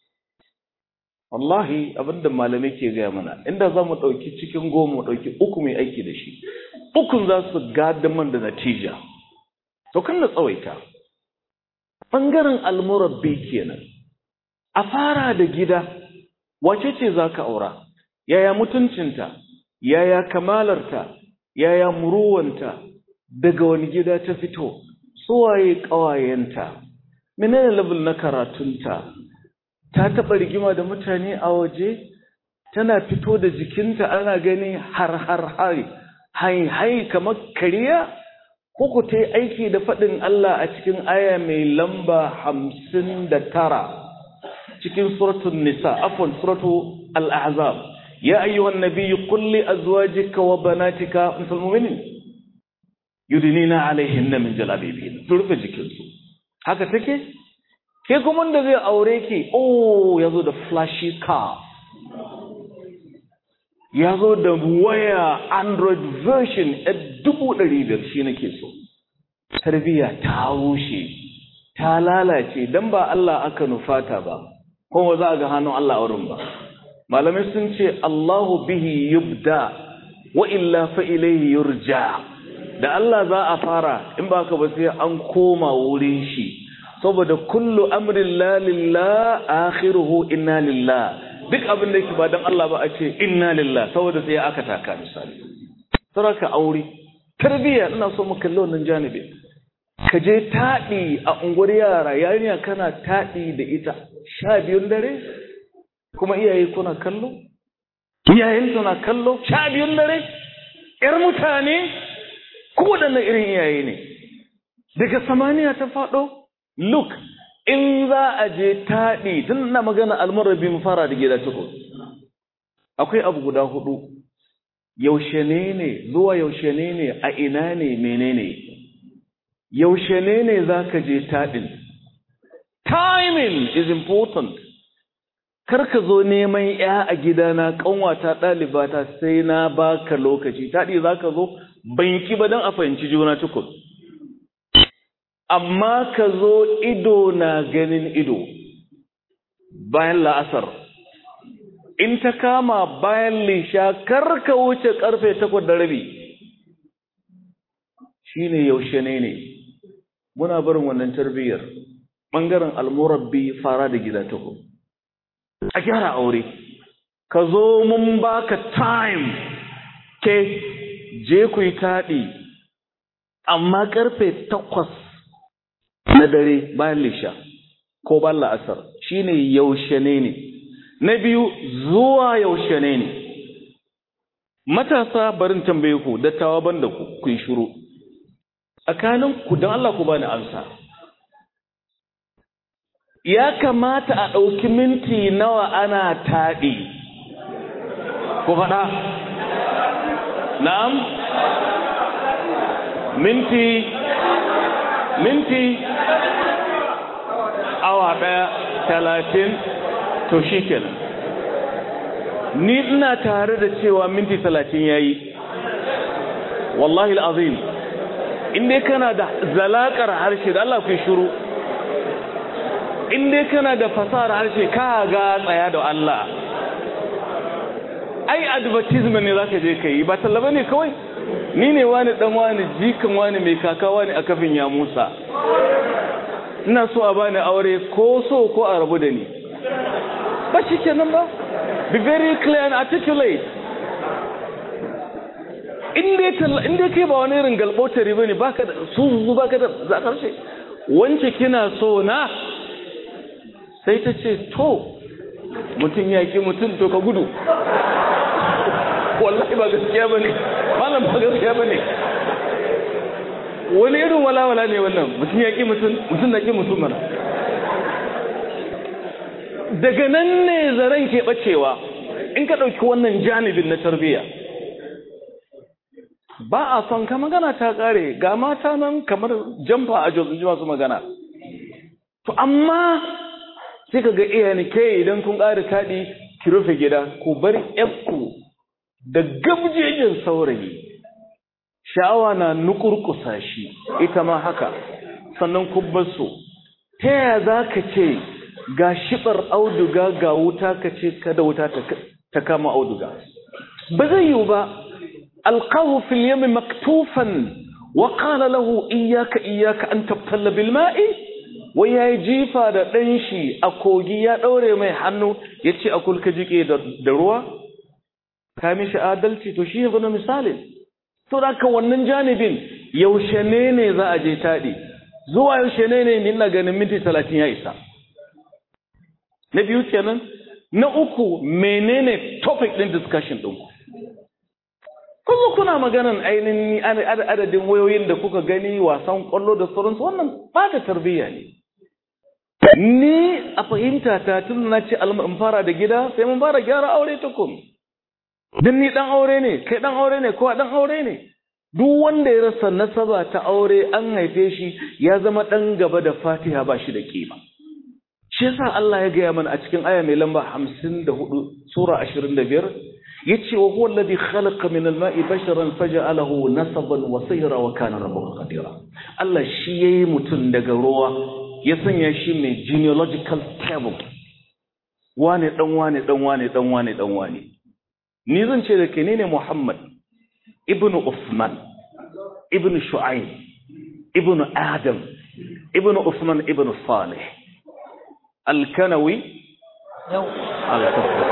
wallahi abinda malamai ke gaya mana inda za mu ɗauki cikin goma mu ɗauki uku mai aiki da shi ukun za su man da natija to kan na tsawaita ɓangaren almurabbi kenan a fara da gida wace ce za ka aura yaya mutuncinta yaya kamalarta yaya muruwanta daga wani gida ta fito suwaye ƙawayenta menene level na karatunta ta taɓa rigima da mutane a waje tana fito da jikinta ana gani har har har hai hai kamar kariya ko ku ta yi aiki da faɗin Allah a cikin aya mai lamba hamsin da tara cikin suratun nisa afon suratu al'azab ya ayyuhan nabiyyu qul li azwajika wa banatika misal mu'minin yudnina alaihinna min jalabibihin su rufe jikinsu haka take ke kuma da zai aure ki oh yazo da flashy car yazo da waya android version a dubu ɗari biyar shi nake so tarbiyya ta rushe ta lalace dan ba Allah aka nufata ba kuma za a ga hannun Allah a wurin ba malamai sun ce Allahu bihi yubda wa illa fa ilayhi yurja da Allah za a fara in ba ka ba sai an koma wurin shi saboda kullu amrin la lillah akhiruhu inna lillah duk abin da yake ba dan Allah ba a ce inna lillah saboda sai aka taka misali saraka aure tarbiya ina so mu kalli wannan janibi ka je taɗi a unguwar yara yarinya kana taɗi da ita sha biyun dare kuma iyaye kuna kallo iyayen suna kallo sha biyun dare ƴar mutane kowaɗanne irin iyaye ne daga samaniya ta faɗo look in za a je taɗi tun na magana almarabi mu fara da gida tuku akwai abu guda hudu yaushe ne ne zuwa yaushe ne ne a ina ne menene yaushe ne ne za ka je taɗin timing is important kar ka zo neman ya a gidana ƙanwata ɗalibata sai na baka lokaci taɗi za ka zo banki ba don a fahimci juna tukun amma ka zo ido na ganin ido bayan la'asar in ta kama bayan lisha kar ka wuce karfe takwas da rabi shine yaushe ne ne muna barin wannan tarbiyyar ɓangaren almurabbi fara da gida tukun a gyara aure ka zo mun baka time ke je ku yi taɗi amma ƙarfe takwas na dare bayan lisha ko ban la'asar shine yaushe ne ne na biyu zuwa yaushe ne ne matasa barin tambaye ku dattawa ban da ku ku yi shiru tsakanin ku don Allah ku bani amsa ya kamata a ɗauki minti nawa ana taɗi ku faɗa na'am minti minti awa ɗaya talatin to shi kenan ni ina tare da cewa minti talatin ya yi wallahi al'azim inda kana da zalakar harshe da Allah ku shuru inda kana da fasahar harshe ka ga tsaya da Allah ai advertisement ne zaka je kai ba tallaba ne kawai ni ne wani dan wani jikan wani mai kaka wani a kafin ya Musa ina so a bani aure ko so ko a rabu da ni ba shi kenan ba be very clear and articulate in dai kai ba wani irin galbautari ba ne ba ka da su ba ka da za karshe wance kina so na sai ta ce to mutum ya ki mutum to ka gudu wallahi ba gaskiya ba ne malam ba gaskiya ba ne wani irin walawala ne wannan mutum ya ki mutum mutum na ki mutum mana daga nan ne zaren ke bacewa in ka ɗauki wannan janibin na tarbiyya ba a son ka magana ta ƙare ga mata nan kamar jamfa a jos ji masu magana to amma sai ka ga iyayen ke idan kun ƙara taɗi ki rufe gida ku bar ku da gabjejin saurayi sha'awa na nukurkusa shi ita ma haka sannan kubbasu ta yaya za ka ce ga shibar auduga ga wuta ka ce kada wuta ta kama auduga ba zai yiwu ba alqahu fil yami maktufan wa qala lahu iyyaka iyyaka an tabtalla bil ma'i wai yayi jifa da dan shi a kogi ya daure mai hannu yace a kulka jike da ruwa ka mishi adalci to shi ne misalin to da ka wannan janibin yaushe ne ne za a je taɗi zuwa yaushe ne ne ina ganin minti talatin ya isa na biyu kenan na uku menene topic ɗin discussion ɗinku kuma kuna maganan ainihin adadin wayoyin da kuka gani wasan ƙwallo da sauransu wannan ba da tarbiyya ne ni a fahimta ta tun na ce in fara da gida sai mun fara gyara aure tukun Din ni ɗan aure ne, kai ɗan aure ne, kowa ɗan aure ne. Duk wanda ya rasa nasaba ta aure an haife shi ya zama ɗan gaba da fatiha ba shi da kima. Shi yasa Allah ya gaya mana a cikin aya mai lamba hamsin da hudu, Sura ashirin da biyar, ya ce wa huwa alladhi khalaqa min al-ma'i basharan faja'alahu nasaban wa sayra wa kana rabbuka qadira. Allah shi yayi mutum daga ruwa ya sanya shi mai genealogical table. Wane dan wane dan wane dan wane dan wane. ni zan ce da ke ne Muhammad ibn Usman ibn Shu'aib ibn Adam ibn Usman ibn Salih al-Kanawi al-Kafawi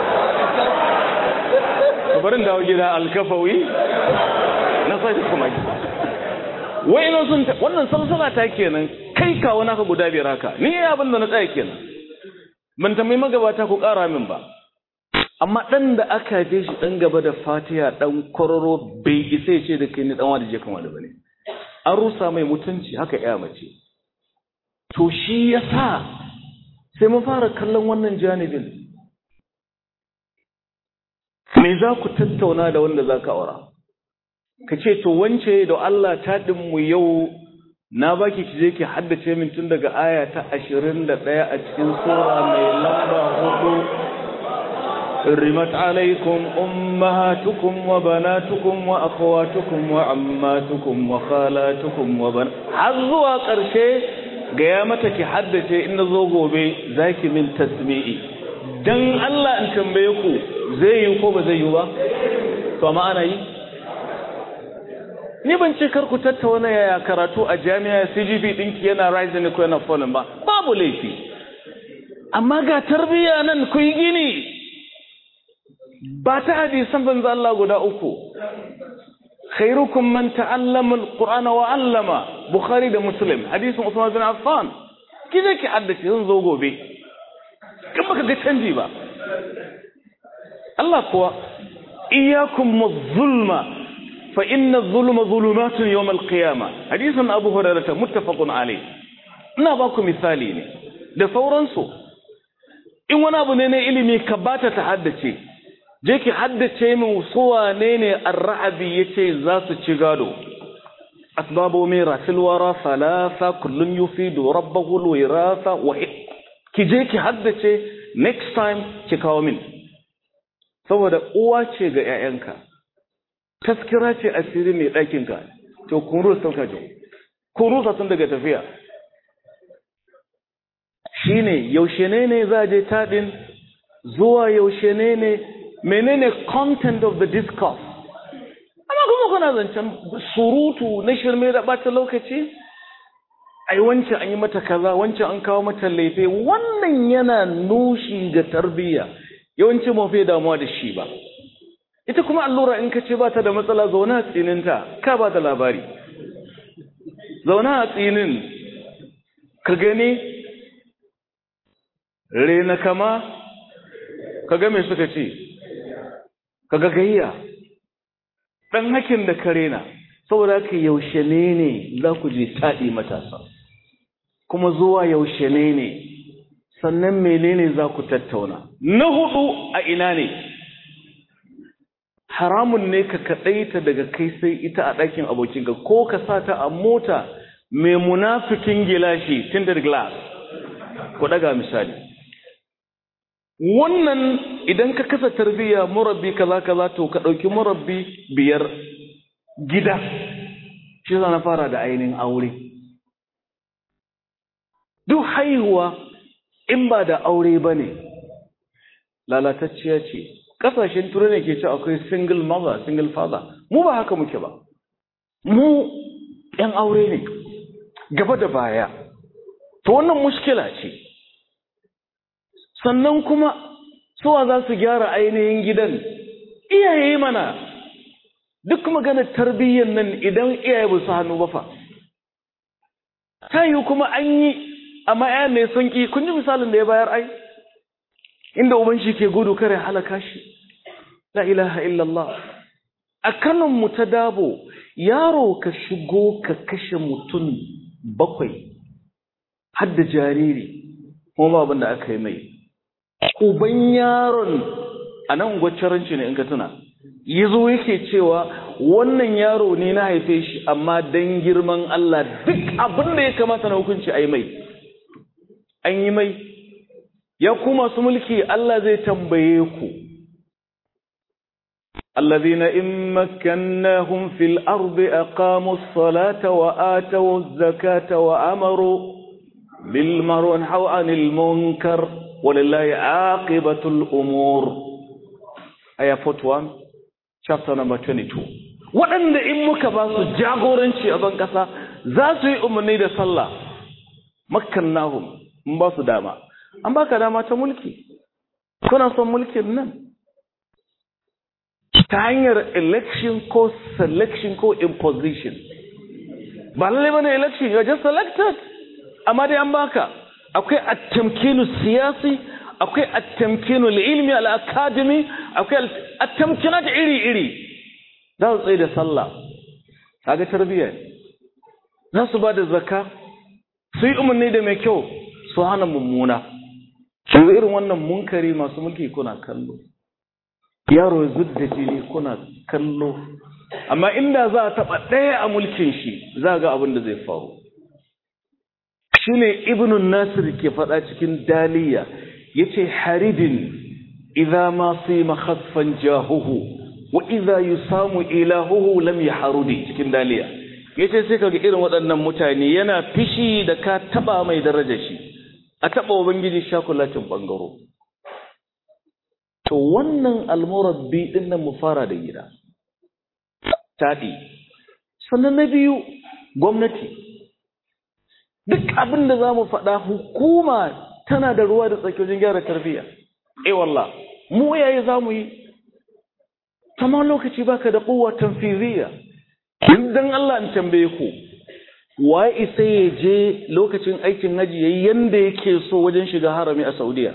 barin dawo gida al-Kafawi na sai kuma wai ina sun wannan salsala ta kenan kai ka wani haka guda biyar haka ni abin da na tsaya kenan ban tambayi magabata ku ƙara min ba amma ɗan da aka haife shi ɗan gaba da fatiha ɗan kwararo bai isa ya ce da kai ni ɗan wani je kan wani bane an rusa mai mutunci haka ya mace to shi ya sa sai mun fara kallon wannan janibin me za ku tattauna da wanda za ka aura ka ce to wance da Allah taɗin mu yau na baki ki je ki haddace min tun daga aya ta ashirin da ɗaya a cikin sura mai lamba hudu حرمت عليكم أمهاتكم وبناتكم وأخواتكم وعماتكم وخالاتكم وبن حظوا قرشي قيامتك حدث إن ذوقوا بي ذاك من تسميئي dan Allah in tambaye ku zai yi ko ba zai yi ba to amma ana yi ni ban ce kar ku tattauna yaya karatu a jami'a CGP dinki yana rising ko yana falling ba babu laifi amma ga tarbiyya nan ku yi gini ba ta hadisan banza Allah guda uku khairukum man ta'allama alqur'ana wa 'allama bukhari da muslim hadisin usman bin affan kije ki haddace zan zo gobe kin baka ga canji ba Allah kuwa iyyakum wadh-zulma fa inna adh-dhulma dhulumatun yawm al-qiyamah hadisin abu hurairah muttafaqun alayh ina ba ku misali ne da sauransu in wani abu ne na ilimi ka bata ta haddace je ki haddace min suwa ne ne ar-ra'abi yace za su ci gado asbabu mirasil wara salasa kullun yufidu rabbahu al-wirasa wa ki je ki haddace next time ki kawo min saboda uwa ce ga ƴaƴanka taskira ce asiri mai ɗakin ka to kun rusa ka jo kun rusa tun daga tafiya shine yaushe ne ne za je tadin zuwa yaushe ne ne menene content of the discourse amma kuma kuna zancen surutu na shirme da bata lokaci ai wancan an yi mata kaza wancan an kawo mata laife wannan yana nushi ga tarbiyya yawanci mu fi damuwa da shi ba ita kuma allura in ka ce ba ta da matsala zauna a tsininta ka ba da labari zauna a tsinin ka gani rena kama ka ga me suka ce kaga gayya dan hakin da kare na saboda haka yaushe ne ne za ku je taɗi matasa kuma zuwa yaushe ne ne sannan menene za ku tattauna na hudu a ina ne haramun ne ka kaɗaita daga kai sai ita a ɗakin abokinka ko ka sa ta a mota mai munafikin gilashi tinted glass ku ɗaga misali wannan idan ka kasa tarbiyya murabbi kaza kaza to ka ɗauki murabbi biyar gida shi na fara da ainihin aure duk haihuwa in ba da aure ba ne lalatacciya ce ƙasashen turai ne ke ce akwai single mother single father mu ba haka muke ba mu ‘yan aure ne gaba da baya to wannan mushkila ce sannan kuma suwa za su gyara ainihin gidan iyaye mana duk maganar tarbiyyar nan idan iyaye ba su hannu ba fa ta yi kuma an yi amma ya ne sun ki kun ji misalin da ya bayar ai inda uban shi ke gudu kare halaka shi la ilaha illallah a kanan mu ta dabo yaro ka shigo ka kashe mutum bakwai har da jariri kuma abin da aka yi mai uban yaron a nan gwaccaranci ne in ka tuna yazo yake cewa wannan yaro ne na haife shi amma dan girman Allah duk abin da ya kamata na hukunci a yi mai an yi mai ya ku masu mulki Allah zai tambaye ku الذين إن مكناهم في الأرض أقاموا الصلاة وآتوا الزكاة وأمروا بالمعروف ونهوا عن المنكر ولله عاقبة الأمور آية 41 chapter number 22 waɗanda in muka ba su jagoranci a ban ƙasa za su yi umarni da sallah makkannahum in ba su dama an baka dama ta mulki kuna son mulkin nan ta hanyar election ko selection ko imposition ba lalle bane election you are just selected amma dai an baka akwai at-tamkinu siyasi akwai at-tamkinu ilmi al-academy akwai at-tamkinat iri-iri za su tsaye da sallah kaga tarbiyya za su ba da zakka su yi umarni da mai kyau su hana mummuna su irin wannan munkari masu mulki kuna kallo yaro ya zudda jini kuna kallo amma inda za a taɓa ɗaya a mulkin shi za ga abin da zai faru shine ibnun nasir ke faɗa cikin daliya yace haridin idza ma sima khaffan jahuhu wa idza yusamu ilahuhu lam yahrudi cikin daliya yace sai kaga irin waɗannan mutane yana fishi da ka taba mai darajar shi a taba ubangiji shakulatin bangaro to wannan almurabbi din nan mu fara da gida tadi sannan na biyu gwamnati duk abin da za mu faɗa hukuma tana da ruwa da tsaki wajen gyara tarbiyya eh wallah mu yayi za mu yi kama lokaci baka da kowa tanfiziyya dan Allah in tambaye ku waye isa ya je lokacin aikin haji yayi yanda yake so wajen shiga harami a Saudiya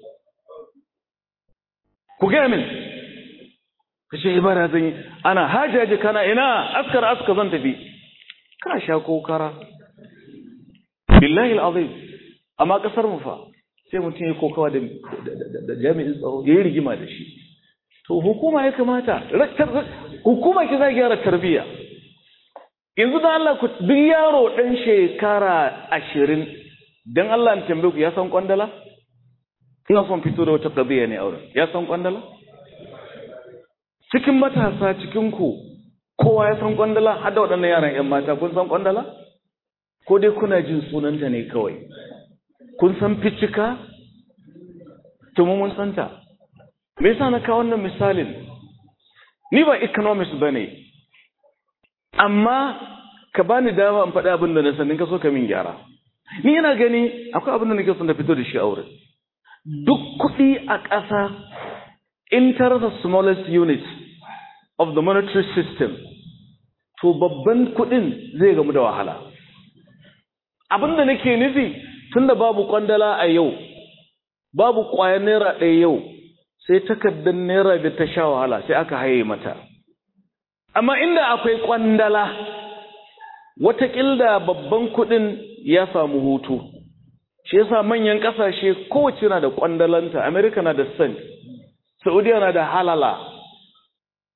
ku ga min kace ibara zan yi ana hajaji kana ina askar aska zan tafi ka sha kokara billahi alazim amma kasar mu fa sai mutum ya kokawa da da jami'in tsaro yayi rigima da shi to hukuma ya kamata hukuma ki za gyara tarbiyya yanzu da Allah ku duk yaro dan shekara ashirin dan Allah in tambaye ku ya san kwandala ina son fito da wata qadiya ne auren ya san kwandala cikin matasa cikin ku kowa ya san kwandala har da waɗannan yaran ƴan mata kun san kwandala ko dai kuna jin sunanta ne kawai kun san ficika to mu mun santa me yasa na kawo wannan misalin ni ba economist bane amma ka bani dama in faɗi abin da na san ka so ka min gyara ni ina gani akwai abin da nake son da fito da shi a wurin duk kuɗi a ƙasa in ta rasa smallest unit of the monetary system to babban kuɗin zai gamu da wahala abin da nake nufi tunda babu kwandala a yau babu ƙwayar naira ɗaya yau sai takardar naira da ta sha wahala sai aka haye mata amma inda akwai kwandala watakilda babban kuɗin ya samu hutu shi yasa manyan ƙasashe kowace na da kwandalanta america na da cent saudiya na da halala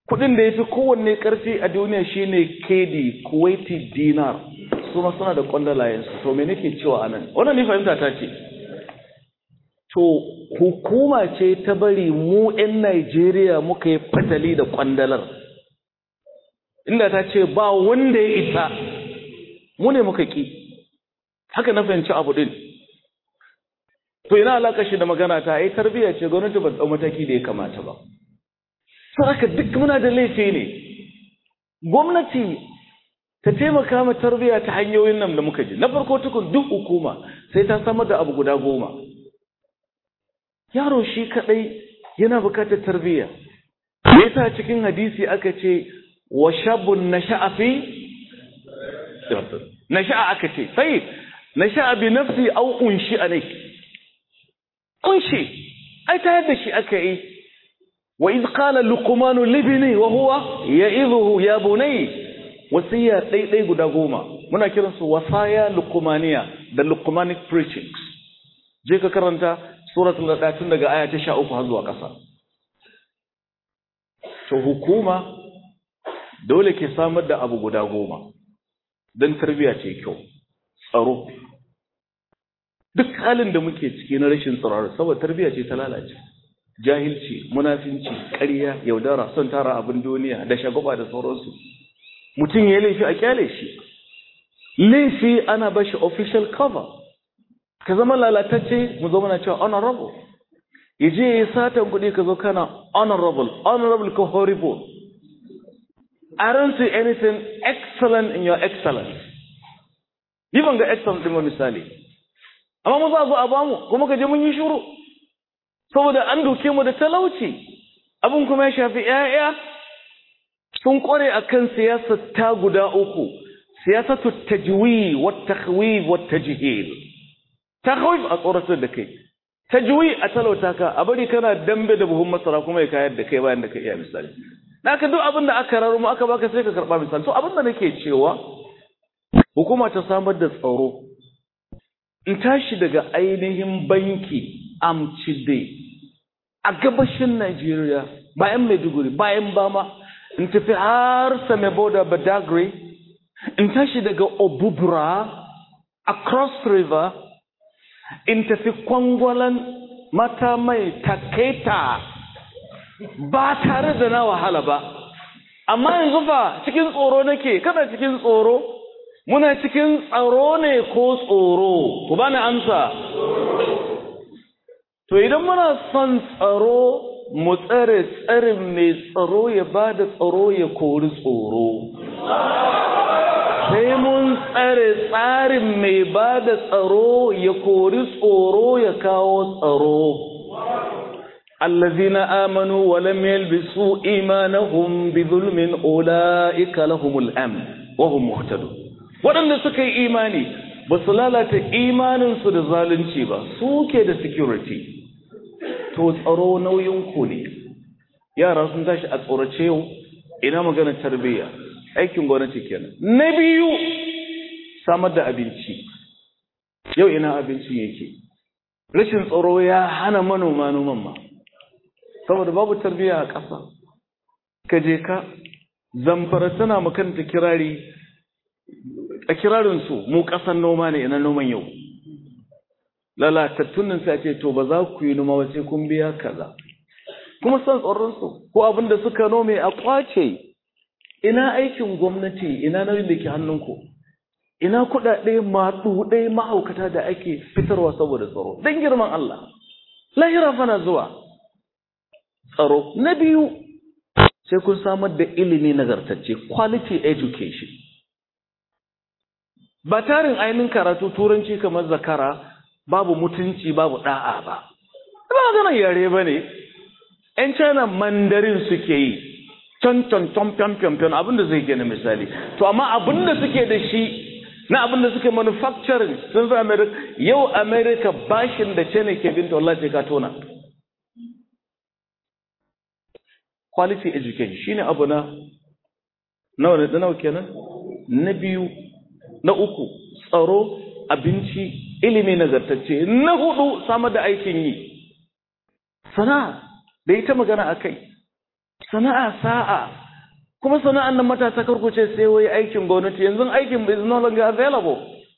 kudin da ya fi kowanne karfi a duniya shine kedi kuwaiti dinar su ma suna da kwandalayensu to me nake cewa anan wannan ni fahimta ta ce to hukuma ce ta bari mu 'yan Najeriya muka yi fatali da kwandalar inda ta ce ba wanda ya isa mu ne muka ki haka na fahimci abu din to ina alaka shi da magana ta ai tarbiyya ce gwamnati ba ta mataki da ya kamata ba haka duk muna da laifi ne gwamnati ta taimaka ma tarbiyya ta hanyoyin nan da muka ji na farko tukun duk hukuma sai ta samar da abu guda goma yaro shi kadai yana bukatar tarbiyya me yasa cikin hadisi aka ce wa shabun nasha'a fi nasha'a aka ce sai nasha'a bi nafsi aw unshi alai unshi ai ta yadda shi aka yi wa iz qala luqman libni wa huwa ya'idhuhu ya bunay wasiya dai dai guda goma muna kiransu wasaya luqmaniya da luqmanic preachings je ka karanta suratul nada tun daga aya ta 13 har zuwa ƙasa to hukuma dole ke samar da abu guda goma don tarbiyya ce kyau tsaro duk halin da muke ciki na rashin tsaro saboda tarbiyya ce ta lalace jahilci munafinci ƙarya yaudara son tara abin duniya da shagaba da sauransu mutum ya laifi a kyale shi laifi ana bashi official cover ka zama lalatacce mu zama na cewa honorable ya je ya yi satan kuɗi ka zo kana honorable honorable ko horrible I don't see anything excellent in your excellence yi ban ga excellent ɗin misali amma mu za zo a bamu kuma ka je mun yi shuru saboda an doke mu da talauci abin kuma ya shafi 'ya'ya sun kware akan siyasar ta guda uku siyasatu tajwi wa takhwif wa tajhil takhwif a tsoratar da kai tajwi a talauta ka a bari kana dambe da buhun masara kuma ya kayar da kai bayan da ka iya misali naka duk abin da aka raro mu aka baka sai ka karba misali to abin da nake cewa hukuma ta samar da tsaro in tashi daga ainihin banki amcide a gabashin Najeriya bayan Maiduguri bayan Bama in tafi har Sameboda Badagry in tashi daga Obubra across river in tafi kwangwalan mata mai taketa ba tare da na wahala ba amma yanzu fa cikin tsoro nake kana cikin tsoro muna cikin tsaro ne ko tsoro ku bani amsa to idan muna son tsaro mu tsare tsarin mai tsaro ya ba da tsaro ya kori tsoro sai mun tsare tsarin mai ba da tsaro ya kori tsoro ya kawo tsaro الذين آمنوا ولم يلبسوا إيمانهم بظلم أولئك لهم الأمن وهم مهتدون waɗanda suka yi imani ba su lalata imaninsu da zalunci ba suke da security to tsaro nauyin ku ne yara sun tashi a tsorace yau ina maganar tarbiyya aikin gwamnati kenan na biyu samar da abinci yau ina abincin yake rashin tsaro ya hana manoma noman ma saboda babu tarbiyya a ƙasa ka je ka zamfara tana makanta kirari a kirarinsu mu ƙasan noma ne ina noman yau lalatattun nan sai ce to ba za ku yi noma ba sai kun biya kaza kuma san tsoronsu ko abin da suka nome a kwace ina aikin gwamnati ina nauyin da ke hannunku ina kuɗaɗe maɗuɗe mahaukata da ake fitarwa saboda tsaro don girman Allah lahira fana zuwa tsaro na biyu sai kun samar da ilimi nagartacce quality education ba tarin ainihin karatu turanci kamar zakara babu mutunci babu da'a ba ba maganar yare ba ne ‘yan china mandarin suke yi can can can can can can abinda zai gina misali to amma abinda suke da shi na abinda suke manufacturing sun fi america yau america bashin da china ke binta wallahi ka tona quality education shine abu na nawa ne nawa kenan na biyu na uku tsaro abinci ilimi nagartacce na hudu samar da aikin yi sana'a da ita magana akai sana'a sa'a kuma sana'an nan matasa karkuce sai wai aikin gwamnati yanzu aikin is no longer available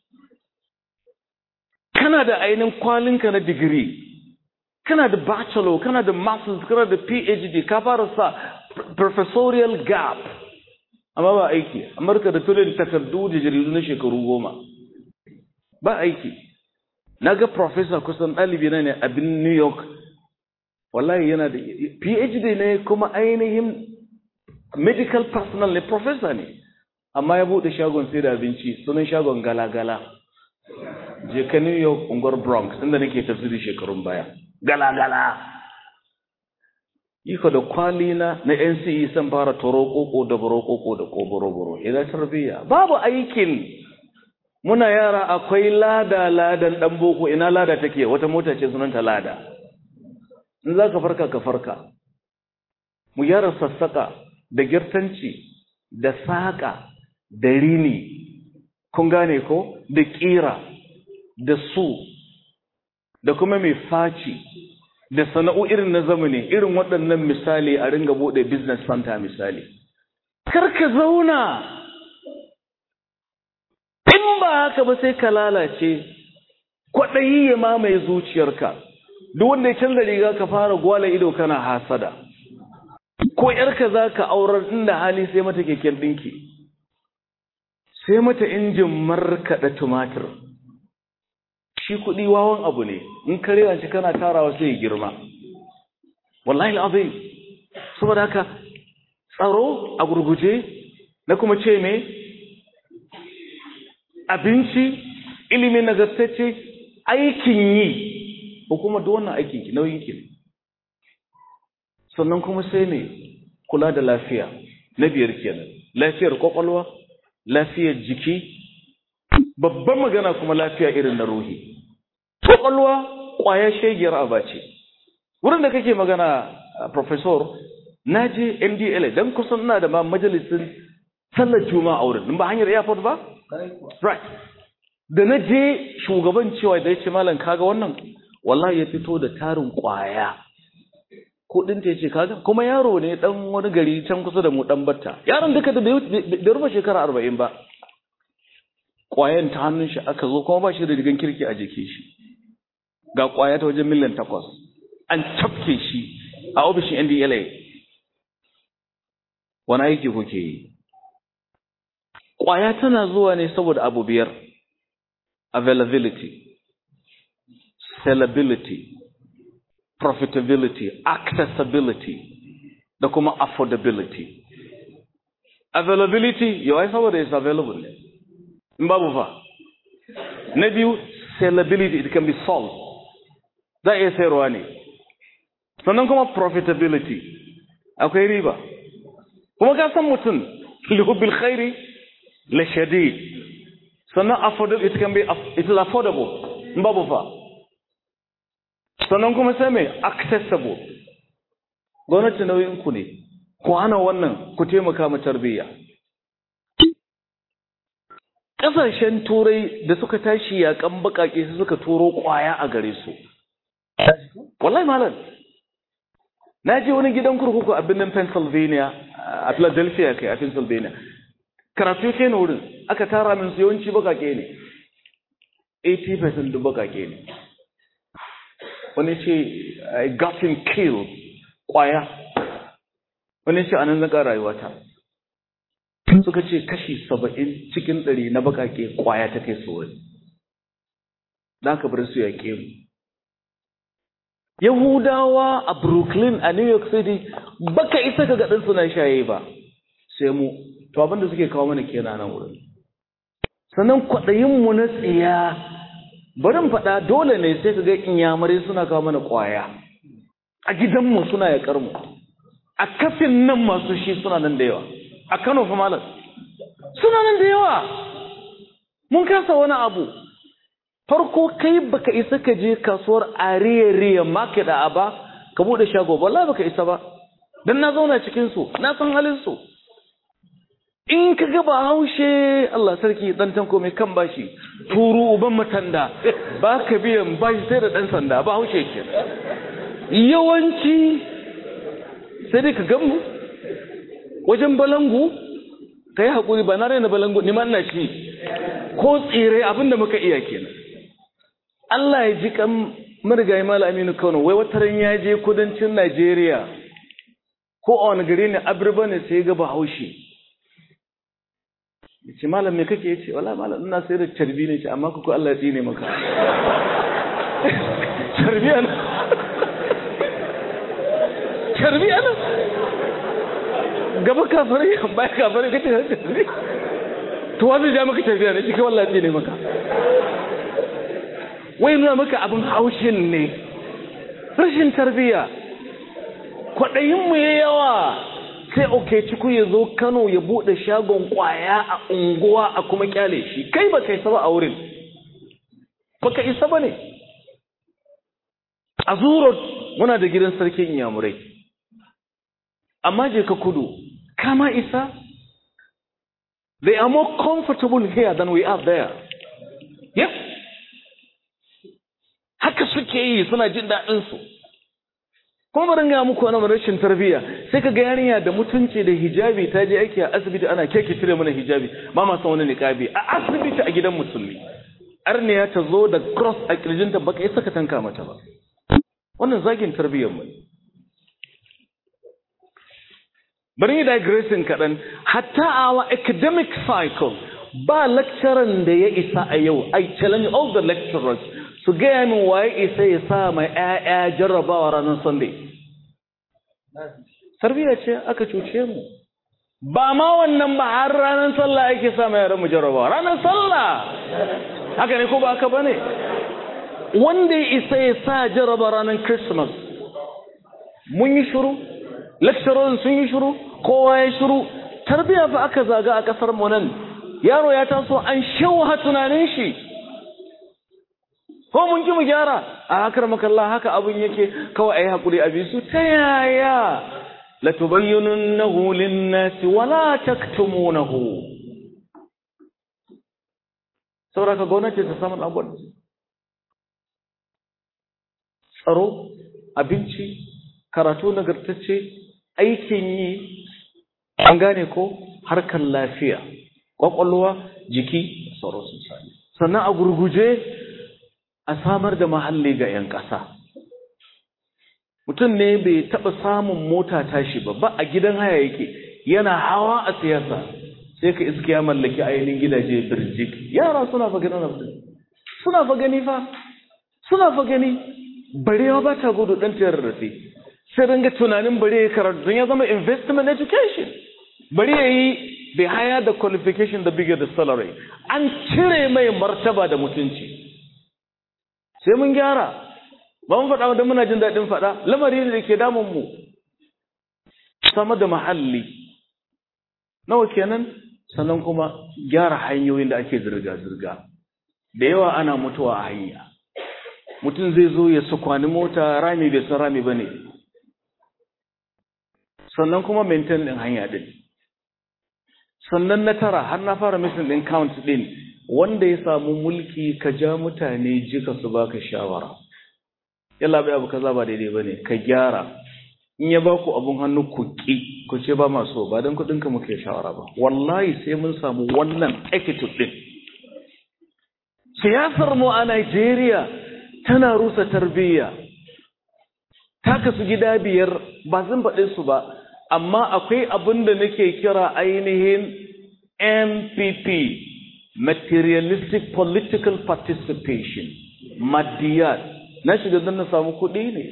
kana da ainihin kwalinka na digiri kana da bachelor kana da masters kana da phd ka fara sa professorial gap amma ba aiki amurka da tulin takardu da jaridu na shekaru goma ba aiki na ga professor kusan ɗalibi na ne abin new york wallahi yana da phd ne kuma ainihin medical personnel ne professor ne amma ya buɗe shagon sai da abinci sunan shagon gala-gala je ka new york unguwar bronx inda nake tafsiri shekarun baya gala-gala iko da kwali na na nce san fara toro koko da boro koko da koboro-boro idan tarbiyya babu aikin muna yara akwai lada ladan dan boko ina lada take wata mota ce sunanta lada in za ka farka ka farka mu gyara sassaka da girtanci da saƙa da rini kun gane ko da ƙira da su da kuma mai faci da sana'o irin na zamani irin waɗannan misali a ringa buɗe business center misali kar ka zauna in ba haka ba sai ka lalace kwaɗayi ya mamaye zuciyarka duk wanda ya canza riga ka fara gwala ido kana hasada ko ‘yarka za ka aurar inda hali sai mata keken ɗinki, sai mata injin markaɗa tumatir. Shi kuɗi wawan abu ne, in karewa shi kana tarawa sai ya girma. Wallahi azai, saboda haka tsaro a gurguje na kuma ce me? Abinci, ilimin nagartacce, aikin yi, ko kuma duk wannan aikin nauyin ki ne. sannan kuma sai ne kula da lafiya na biyar kenan lafiyar kwakwalwa lafiyar jiki babban magana kuma lafiya irin na ruhi kwakwalwa kwaya shegiyar abace wurin da kake magana professor na je ndla don kusan ina da ma majalisin sallar juma'a a wurin ba hanyar airport ba right da na je shugaban cewa da ya ce malam kaga wannan wallahi ya fito da tarin kwaya kudin ta ce kaga kuma yaro ne dan wani gari can kusa da mu dan batta yaron duka da bai rufe shekara arba'in ba kwayan ta hannun shi aka zo kuma ba shi da rigan kirki a jiki shi ga kwaya ta wajen miliyan takwas an tafke shi a ofishin ndla wani aiki kuke yi kwaya tana zuwa ne saboda abu biyar availability sellability profitability, accessibility, da kuma affordability. Availability, yau ai saboda is available ne. In babu fa. Na biyu, sellability, it can be sold. Za a iya sayarwa ne. Sannan kuma profitability, akwai riba. Kuma ka san mutum, lihubbil khairi, la shadid. Sannan affordable, it can be, it is affordable. In babu fa. sannan kuma sai mai accessible gwamnati nauyin ku ne ku hana wannan ku taimaka ma tarbiyya ƙasashen turai da suka tashi yaƙan baƙaƙe su suka turo ƙwaya a gare su wallahi malam na je wani gidan kurkuku a birnin pennsylvania a philadelphia kai a pennsylvania karatu ke na wurin aka tara min su yawanci baƙaƙe ne 80% duk baƙaƙe ne wani ce I got him killed kwaya wani ce anan zaka rayuwata suka ce kashi saba'in cikin ɗari na bakake kwaya ta kai su wani da aka bar su yaƙe mu Yahudawa a Brooklyn a New York City baka isa ka ga ɗan suna shaye ba sai mu to abinda suke kawo mana kenan nan wurin sannan kwaɗayin mu na tsiya barin faɗa dole ne sai ka ga inyamurai suna kawo mana ƙwaya a gidanmu suna yaƙar mu a kafin nan masu shi suna nan da yawa a Kano fa malam suna nan da yawa mun kasa wani abu farko kai baka isa ka je kasuwar ariya market a ba ka bude shago wallahi baka isa ba dan na zauna cikin su na san halin su in ka ga ba haushe Allah sarki dan tanko mai kan bashi turu uban matanda ba ka biyan bashi sai da dan sanda ba haushe ke yawanci sai dai ka gamu wajen balangu ka yi haƙuri ba na raina balangu ni ma ina ci ko tsire abinda muka iya kenan Allah ya ji kan marigayi mala aminu kano wai wata ran ya je kudancin Najeriya ko a wani gari ne abirba ne sai ga bahaushe ya ce malam me kake ya ce wala malam ina sai da carbi ne ce amma kuku Allah ya tsine maka carbi ana carbi ana gaba kafare baya kafare kace carbi to wani ja maka carbi ana shi kai wallahi tsine maka wai nuna maka abin haushin ne rashin tarbiya kwaɗayinmu ya yawa sai oke ciku ya zo kano ya buɗe shagon ƙwaya a unguwa a kuma kyale shi kai ba kai saba a wurin ba ka isa ba ne a zuro muna da gidan sarkin inyamurai amma je ka kudu kama isa they are more comfortable here than we are there yes haka suke yi suna jin daɗinsu kuma bari ga muku wani rashin tarbiyya sai ka ga yarinya da mutunci da hijabi ta je aiki a asibiti ana keke cire mana hijabi ba ma san wani niqabi a asibiti a gidan musulmi arniya ta zo da cross a kirjinta baka isa ka tanka mata ba wannan zagin tarbiyyar mu bari yi digressing kaɗan hatta our academic cycle ba lecturer da ya isa a yau I challenge all the lecturers su gaya min waye isa ya sa mai ‘ya'ya jarrabawa ranar Sunday. Tarbiyya ce aka cuce mu. Ba ma wannan ba har ranar sallah ake sa mai yaran mu jarrabawa. Ranar sallah! Haka ne ko ba haka ba ne? Wanda ya isa ya sa jarraba ranar Christmas. Mun yi shuru? Lecturerin sun yi shuru? Kowa ya shuru? Tarbiyya fa aka zaga a ƙasar mu nan. Yaro ya taso an shauha tunanin shi. ko mun ki mu gyara a hakar makalla haka abin yake kawai ayi hakuri a bisu ta yaya la tubayyinunahu lin-nasi wa la taktumunahu saboda ka gwamnati ta samu abubuwan tsaro abinci karatu nagartacce aikin yi an gane ko harkar lafiya kwakwalwa jiki tsaro sun sami sannan a gurguje a samar da mahalli ga 'yan ƙasa. Mutum ne bai taɓa samun mota tashi ba, ba a gidan haya yake, yana hawa a siyasa, sai ka iske ya mallaki ainihin gidaje birjik. Yara suna fa gani nan suna fa gani fa, suna fa gani, barewa ba ta gudu ɗan ta rarrafe. Sai ringa tunanin bare ya karatu don ya zama investment education. Bari ya yi the higher the qualification the bigger the salary. An cire mai martaba da mutunci. sai mun gyara ba mun faɗa da muna jin daɗin faɗa lamari ne da ke damun mu sama da mahalli nawa kenan sannan kuma gyara hanyoyin da ake zirga-zirga da yawa ana mutuwa a hanya mutum zai zo ya sukwani mota rami bai san rami ba ne sannan kuma maintain ɗin hanya ɗin sannan na tara har na fara missing ɗin count ɗin wanda ya samu mulki ka ja mutane jika su baka shawara yalla bai abu kaza ba daidai bane ka gyara in ya baku abun hannu ku ki ku ce ba maso ba dan kudin ka muke shawara ba wallahi sai mun samu wannan attitude din siyasar mu a Najeriya tana rusa tarbiyya ta kasu gida biyar ba zan faɗe su ba amma akwai abin da nake kira ainihin MPP materialistic political participation maddiyat na shiga don na samu kuɗi ne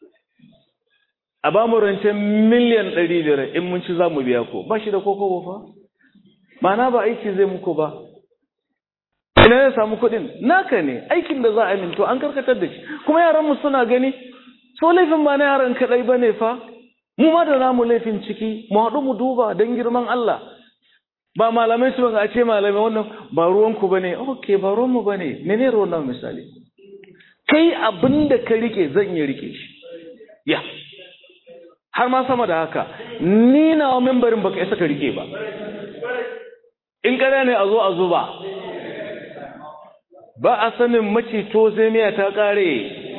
a ba mu rancen miliyan ɗari biyar in mun ci za mu biya ko ba shi da koko ba fa mana ba aiki zai muku ba ina ya samu kuɗin naka ne aikin da za a minto an karkatar da shi kuma yaran mu suna gani so laifin ba na yaran kaɗai ba ne fa mu ma da namu laifin ciki mu haɗu mu duba don girman Allah ba malamai su a ce malamai wannan ba ruwanku ba ne ok ba ruwanmu ba ne mene ruwan nan misali kai abin da ka rike zan iya rike shi ya har ma sama da haka ni na wa membarin baka isa ka rike ba in kada ne a zo a zuba ba a sanin macito sai miya ta kare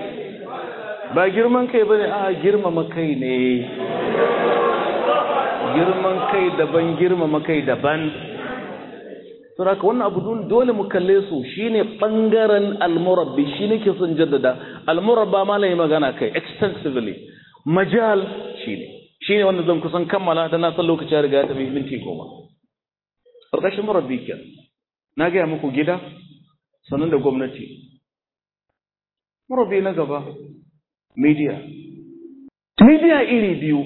ba girman kai ba ne a girmama kai ne girman kai daban girmama kai daban saboda wannan abu dole mu kalle su shine bangaren almurabbi shi nake son jaddada almurabba ma lai magana kai extensively majal shine shine wanda zan kusan kammala da na san lokaci ya riga ya tafi minti goma ƙarƙashin murabbi ke na gaya muku gida sannan da gwamnati murabbi na gaba media media iri biyu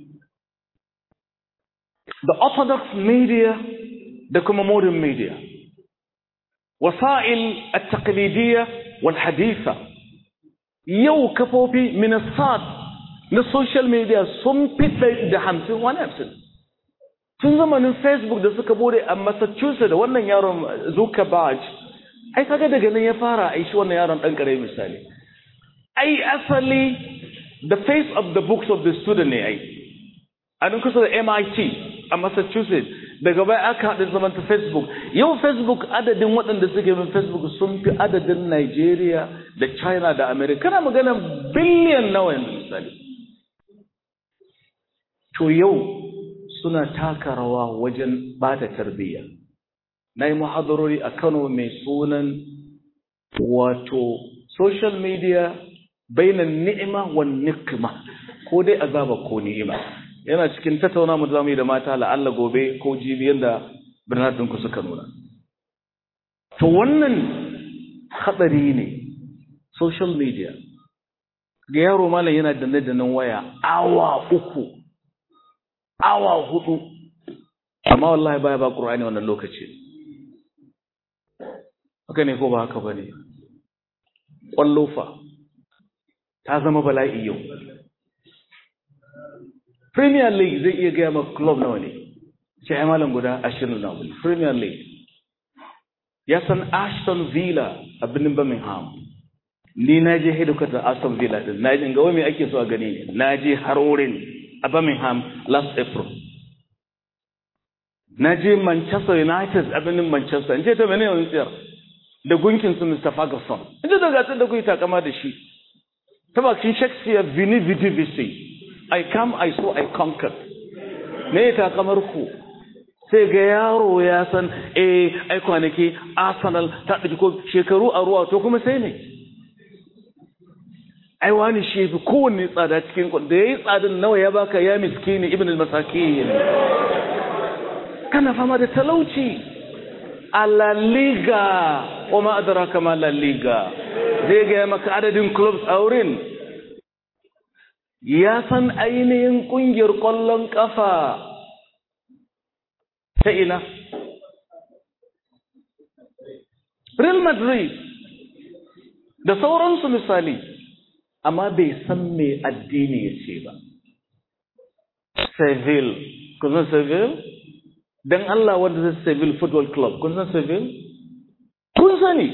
the orthodox media da kuma modern media wasa'il at-taqlidiyya wal haditha yau kafofi minasat na social media sun fi da hamsin wani hamsin tun zamanin facebook da suka bude a massachusetts da wannan yaron zuckerberg ai kaga daga nan ya fara ai shi wannan yaron dan kare misali ai asali the face of the books of the student ne ai a nan kusa da MIT a Massachusetts daga baya aka haɗa zaman ta Facebook yau Facebook adadin waɗanda suke bin Facebook sun fi adadin Nigeria da China da America kana magana biliyan nawa yanzu misali to yau suna taka rawa wajen bata tarbiyya na yi muhadarori a Kano mai sunan wato social media bainan ni'ima wa nikma ko dai azaba ko ni'ima yana cikin tattauna mu zamu yi da mata la'alla gobe ko jibi yanda Bernardin ku suka nuna to wannan hadari ne social media ga yaro malam yana danne dannan waya awa uku awa hudu amma wallahi baya ba qur'ani wannan lokaci haka ne ko ba haka bane kwallofa ta zama bala'i yau Premier League zai iya gaya maka club nawa ne, ce ai malam guda ashirin na wuli. Premier League. Ya san Ashton Villa a birnin Birmingham. Ni na je hedikwatar Aston Villa din, na je ga wai ake so a gani ne, na je har wurin a Birmingham last April. Na je Manchester United a birnin Manchester, in ce ta mene wani tsayar da gunkin su Mr. Ferguson. In ce da gasar da kuyi takama da shi. Ta bakin Shakespeare Vini Vidi Vici. I come, I saw, I conquered. Me ta kamar ku? Sai ga yaro ya san, eh, ai kwanaki Arsenal ta ɗauki ko shekaru a ruwa to kuma sai ne. Ai wani shi fi kowanne tsada cikin kun da yayi tsadan nawa ya baka ya miskini ibn al-masakin. Kana fama da talauci. A La Liga, wa ma adraka ma La Liga. Zai ga maka adadin clubs a wurin. ya san ainihin ƙungiyar ƙwallon ƙafa ta ina. Real Madrid da sauransu misali, amma bai san me addini ya ce ba. Seville, kun san Seville? Don Allah wanda zai Seville Football Club, kun san Seville? Kun sani.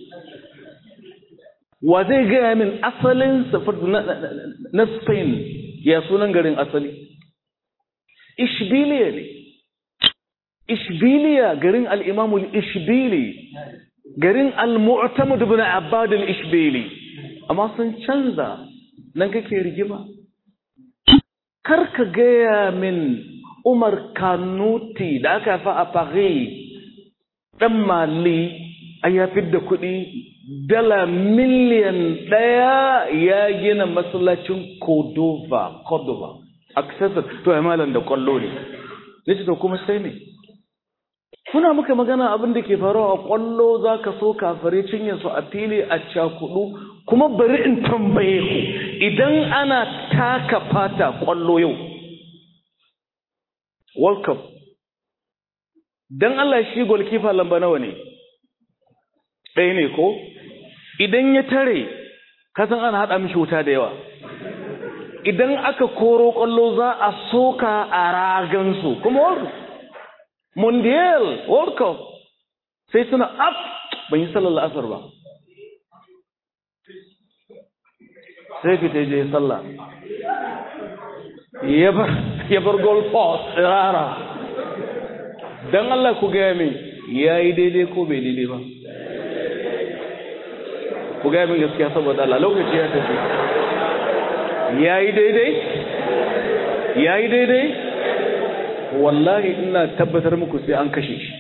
wa zai gaya min asalin na Spain ya sunan garin asali Ishbiliya ne Ishbiliya garin al'imamul Ishbili garin al-mu'tamud ibn Abbad al-Ishbili amma sun canza nan kake rigima karka gaya min Umar Kanuti da aka fa a Paris dan Mali a ya da kuɗi dala miliyan ɗaya ya gina masallacin Cordova, Cordova, accessor to ya malam da kwallo ne. Nace to kuma sai ne. Kuna muka magana abin da ke faruwa a kwallo za ka so kafare cinye su a fili a cakudu kuma bari in tambaye ku idan ana taka fata kwallo yau. World Cup. Dan Allah shi golkifa lamba nawa ne? Ɗaya ne ko? idan ya tare kasan ana haɗa mishi wuta da yawa idan aka koro ƙwallo za a soka a ragansu kuma world mondial world cup sai suna up ban yi sallar la'asar ba sai fita je sallah ya bar goal post rara don Allah ku gaya min ya yi daidai ko bai daidai ba ku gaya min gaskiya saboda Allah lokaci ya tafi ya yi daidai ya yi daidai wallahi ina tabbatar muku sai an kashe shi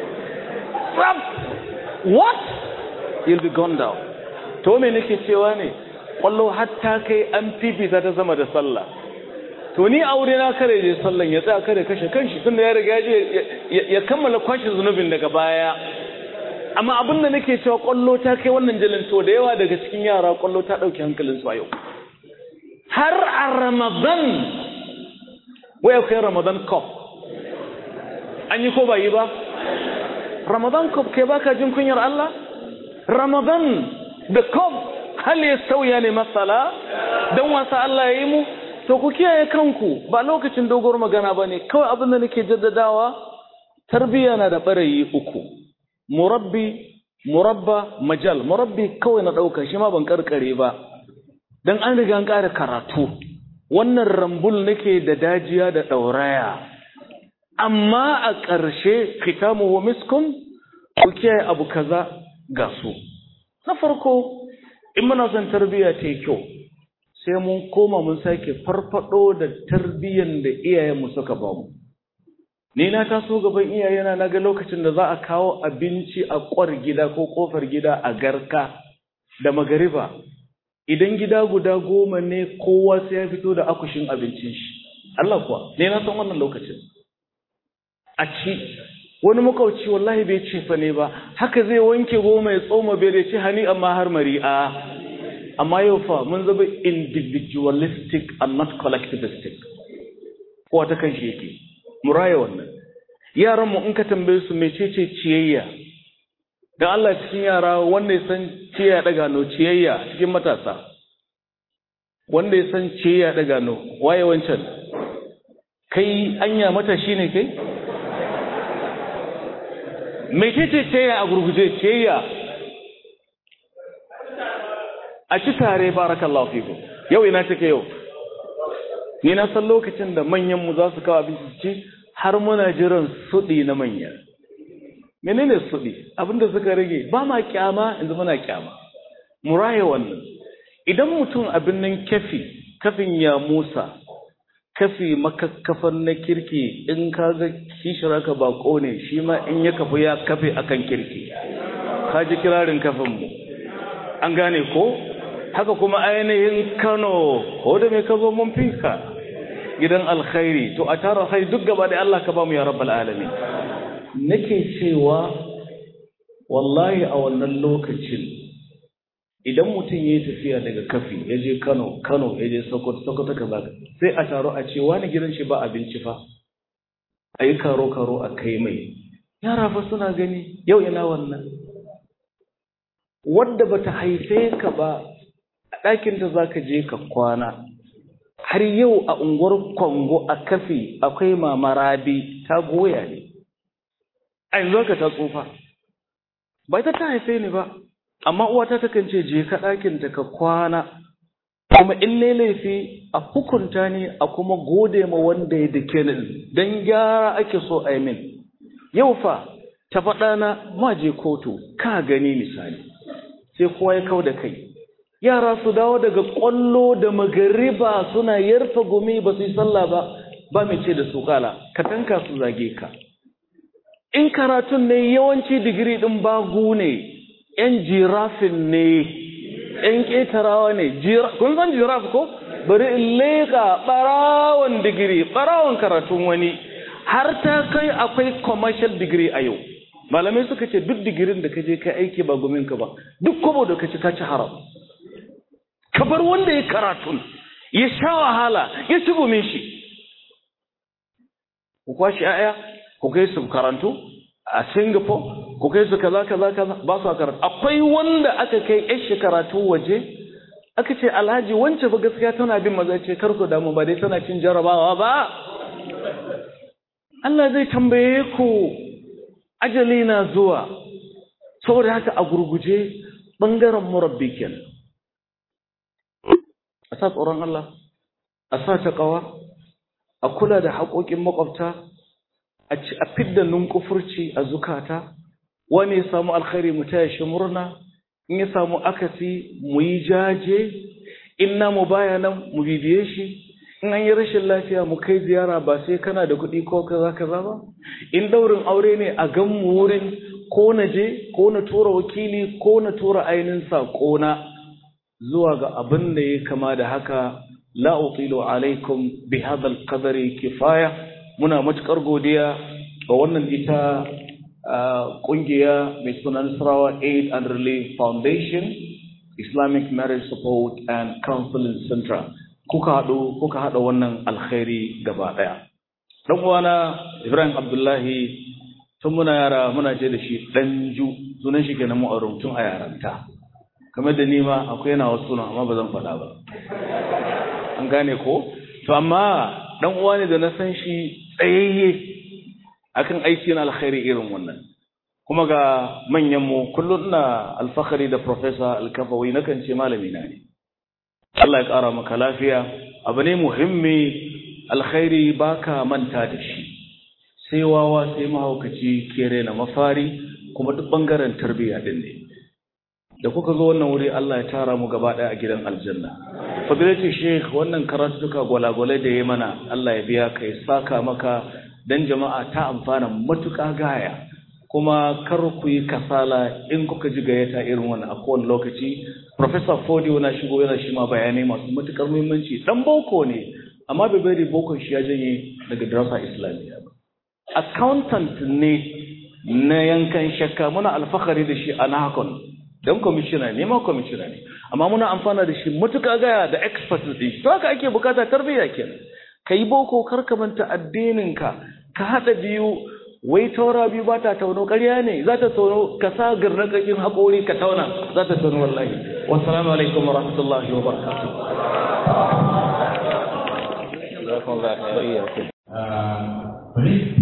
what you'll be gone down to me nake cewa ne kwallo hatta kai an fifita ta zama da sallah to ni aure na kare je sallan ya tsaya kare kashe kanshi tunda ya riga je ya kammala kwashe zunubin daga baya amma abin da nake cewa kwallo ta kai wannan jalin to da yawa daga cikin yara kwallo ta dauki hankalin su a yau har a ramadan wai akwai ramadan cup an yi ko ba yi ba ramadan cup kai baka jin kunyar Allah ramadan da cup hal ya sauya ne masala don wasa Allah ya yi mu to ku kiyaye kanku ba lokacin dogon magana ba ne kawai abin da nake jaddadawa tarbiyya na da ɓarayi uku murabbi murabba majal murabbi kawai na ɗauka shi ma ban karkare ba don an riga an ƙara karatu wannan rambul nake da dajiya da ɗauraya amma a ƙarshe kitamuhu miskun ku kiyaye abu kaza ga su na farko in muna son tarbiyya ta yi kyau sai mun koma mun sake farfado da tarbiyyan da iyayenmu suka ba mu ni na taso gaban iyayena na ga lokacin da za a kawo abinci a kwar gida ko kofar gida a garka da magariba idan gida guda goma ne kowa sai ya fito da akushin abincin shi Allah kuwa ne na san wannan lokacin a ci wani makauci wallahi bai ce fa ne ba haka zai wanke goma ya tsoma bai da ce hani amma har mari'a amma yau fa mun zama individualistic and not collectivistic kowa ta kan shi yake muraya wannan yaran mu in ka tambaye su mecece ciyayya dan Allah cikin yara wanda ya san ciyayya daga no ciyayya cikin matasa wanda ya san ciyayya daga no waye wancan kai anya matashi ne kai mecece ciyayya a gurguje ciyayya a ci tare barakallahu fiku yau ina take yau ni na san lokacin da manyan mu za su kawo abinci ci har muna jiran sudi na manya menene sudi abinda suka rage ba ma kyama yanzu muna kyama muraye wannan idan mutum abin nan kafi kafin ya musa kafi makakkafan na kirki in ka ga kishira ka bako ne shi ma in ya kafu ya kafe akan kirki ka ji kirarin kafin mu an gane ko haka kuma ainihin Kano ko da me ka zo mun fika gidan alkhairi to a tara kai duk gaba da Allah ka ba mu ya rabbal alamin nake cewa wallahi a wannan lokacin idan mutum yayi tafiya daga kafi ya je Kano Kano ya je Sokoto Sokoto kaza sai a taro a ce wani gidan shi ba abinci fa ayi karo karo a kai mai yara fa suna gani yau ina wannan wadda bata haife ka ba a ɗakin da zaka je ka kwana har yau a unguwar Kongo a kafi akwai mama Rabi ta goya ne a yanzu ka ta tsufa ba ita ta haife ni ba amma uwata takan ce je ka ɗakin ta ka kwana kuma in ne laifi a hukunta ni a kuma gode ma wanda ya dake ni dan gyara ake so a min yau fa ta faɗa na ma je kotu ka gani misali sai kowa ya kau da kai yara su dawo daga ƙwallo da magariba suna yarfa gumi ba su yi sallah ba ba mai ce da su kala ka tanka su zage ka in karatun ne yawanci digiri ɗin bagu ne ‘yan jirafin ne ‘yan ƙetarawa ne kun san jiraf ko bari in leƙa ɓarawon digiri ɓarawon karatun wani har ta kai akwai commercial degree a yau malamai suka ce duk digirin da ka je kai aiki ba guminka ba duk kobo da ka ci ka ci haram ka bar wanda ya karatun ya sha wahala ya ci gumin shi ku kwashi aya ku kai su karantu a singapore ku kai su kaza kaza kaza ba su karatu akwai wanda aka kai yan shi karatu waje aka ce alhaji wance ba gaskiya tana bin maza ce kar ku damu ba dai tana cin jarabawa ba Allah zai tambaye ku ajali na zuwa saboda haka a gurguje bangaren murabbi kenan a sa tsoron Allah a sa taƙawa a kula da haƙoƙin makwabta a fidda nunkufurci a zukata wani ya samu alkhairi mu taya shi murna in ya samu akasi mu yi jaje in namu baya nan mu bibiye shi in an yi rashin lafiya mu kai ziyara ba sai kana da kuɗi ko kaza kaza ba in daurin aure ne a gan mu wurin ko na je ko na tura wakili ko na tura ainihin saƙona zuwa ga abin da ya kama da haka la utilu alaikum bi hadal qadari kifaya muna matukar godiya ga wannan ita kungiya mai suna Nasarawa Aid and Relief Foundation Islamic Marriage Support and Counseling Center kuka haɗu kuka haɗa wannan alkhairi gaba ɗaya dan uwana Ibrahim Abdullahi tun muna yara muna ce da shi ɗanju sunan shi kenan mu aure tun a yaranta kamar da ni ma akwai yana wasu sunan amma ba zan faɗa ba an gane ko to amma dan uwa ne da na san shi tsayayye akan aiki na alkhairi irin wannan kuma ga manyan mu kullum ina alfahari da professor alkafawi nakan ce malami na ne Allah ya ƙara maka lafiya abu ne muhimmi alkhairi baka manta da shi sai wawa sai mahaukaci kere na mafari kuma duk bangaren tarbiyya din ne da kuka zo wannan wuri Allah ya tara mu gaba ɗaya a gidan aljanna fadilati sheikh wannan karatuka gwalagwalai da ya mana Allah ya biya ka ya saka maka dan jama'a ta amfana matuƙa gaya kuma kar ku yi kasala in kuka ji gayyata irin wannan a kowane lokaci professor Fodio na shigo yana shi ma bayanai masu matuƙar muhimmanci dan boko ne amma bai bari bokon shi ya janye daga darasa islamiyya ba accountant ne na yankan shakka muna alfahari da shi a nahakon don kwamishina ne ma kwamishina ne amma muna amfana da shi matuƙa gaya da expert din shi to haka ake bukata tarbiyya kenan ka yi boko kar ka manta addininka ka haɗa biyu wai taura biyu ba ta tauno ƙarya ne za ta tauno ka sa garnakakin haƙori ka tauna za ta tauno wallahi wassalamu alaikum wa rahmatullahi wa barakatuh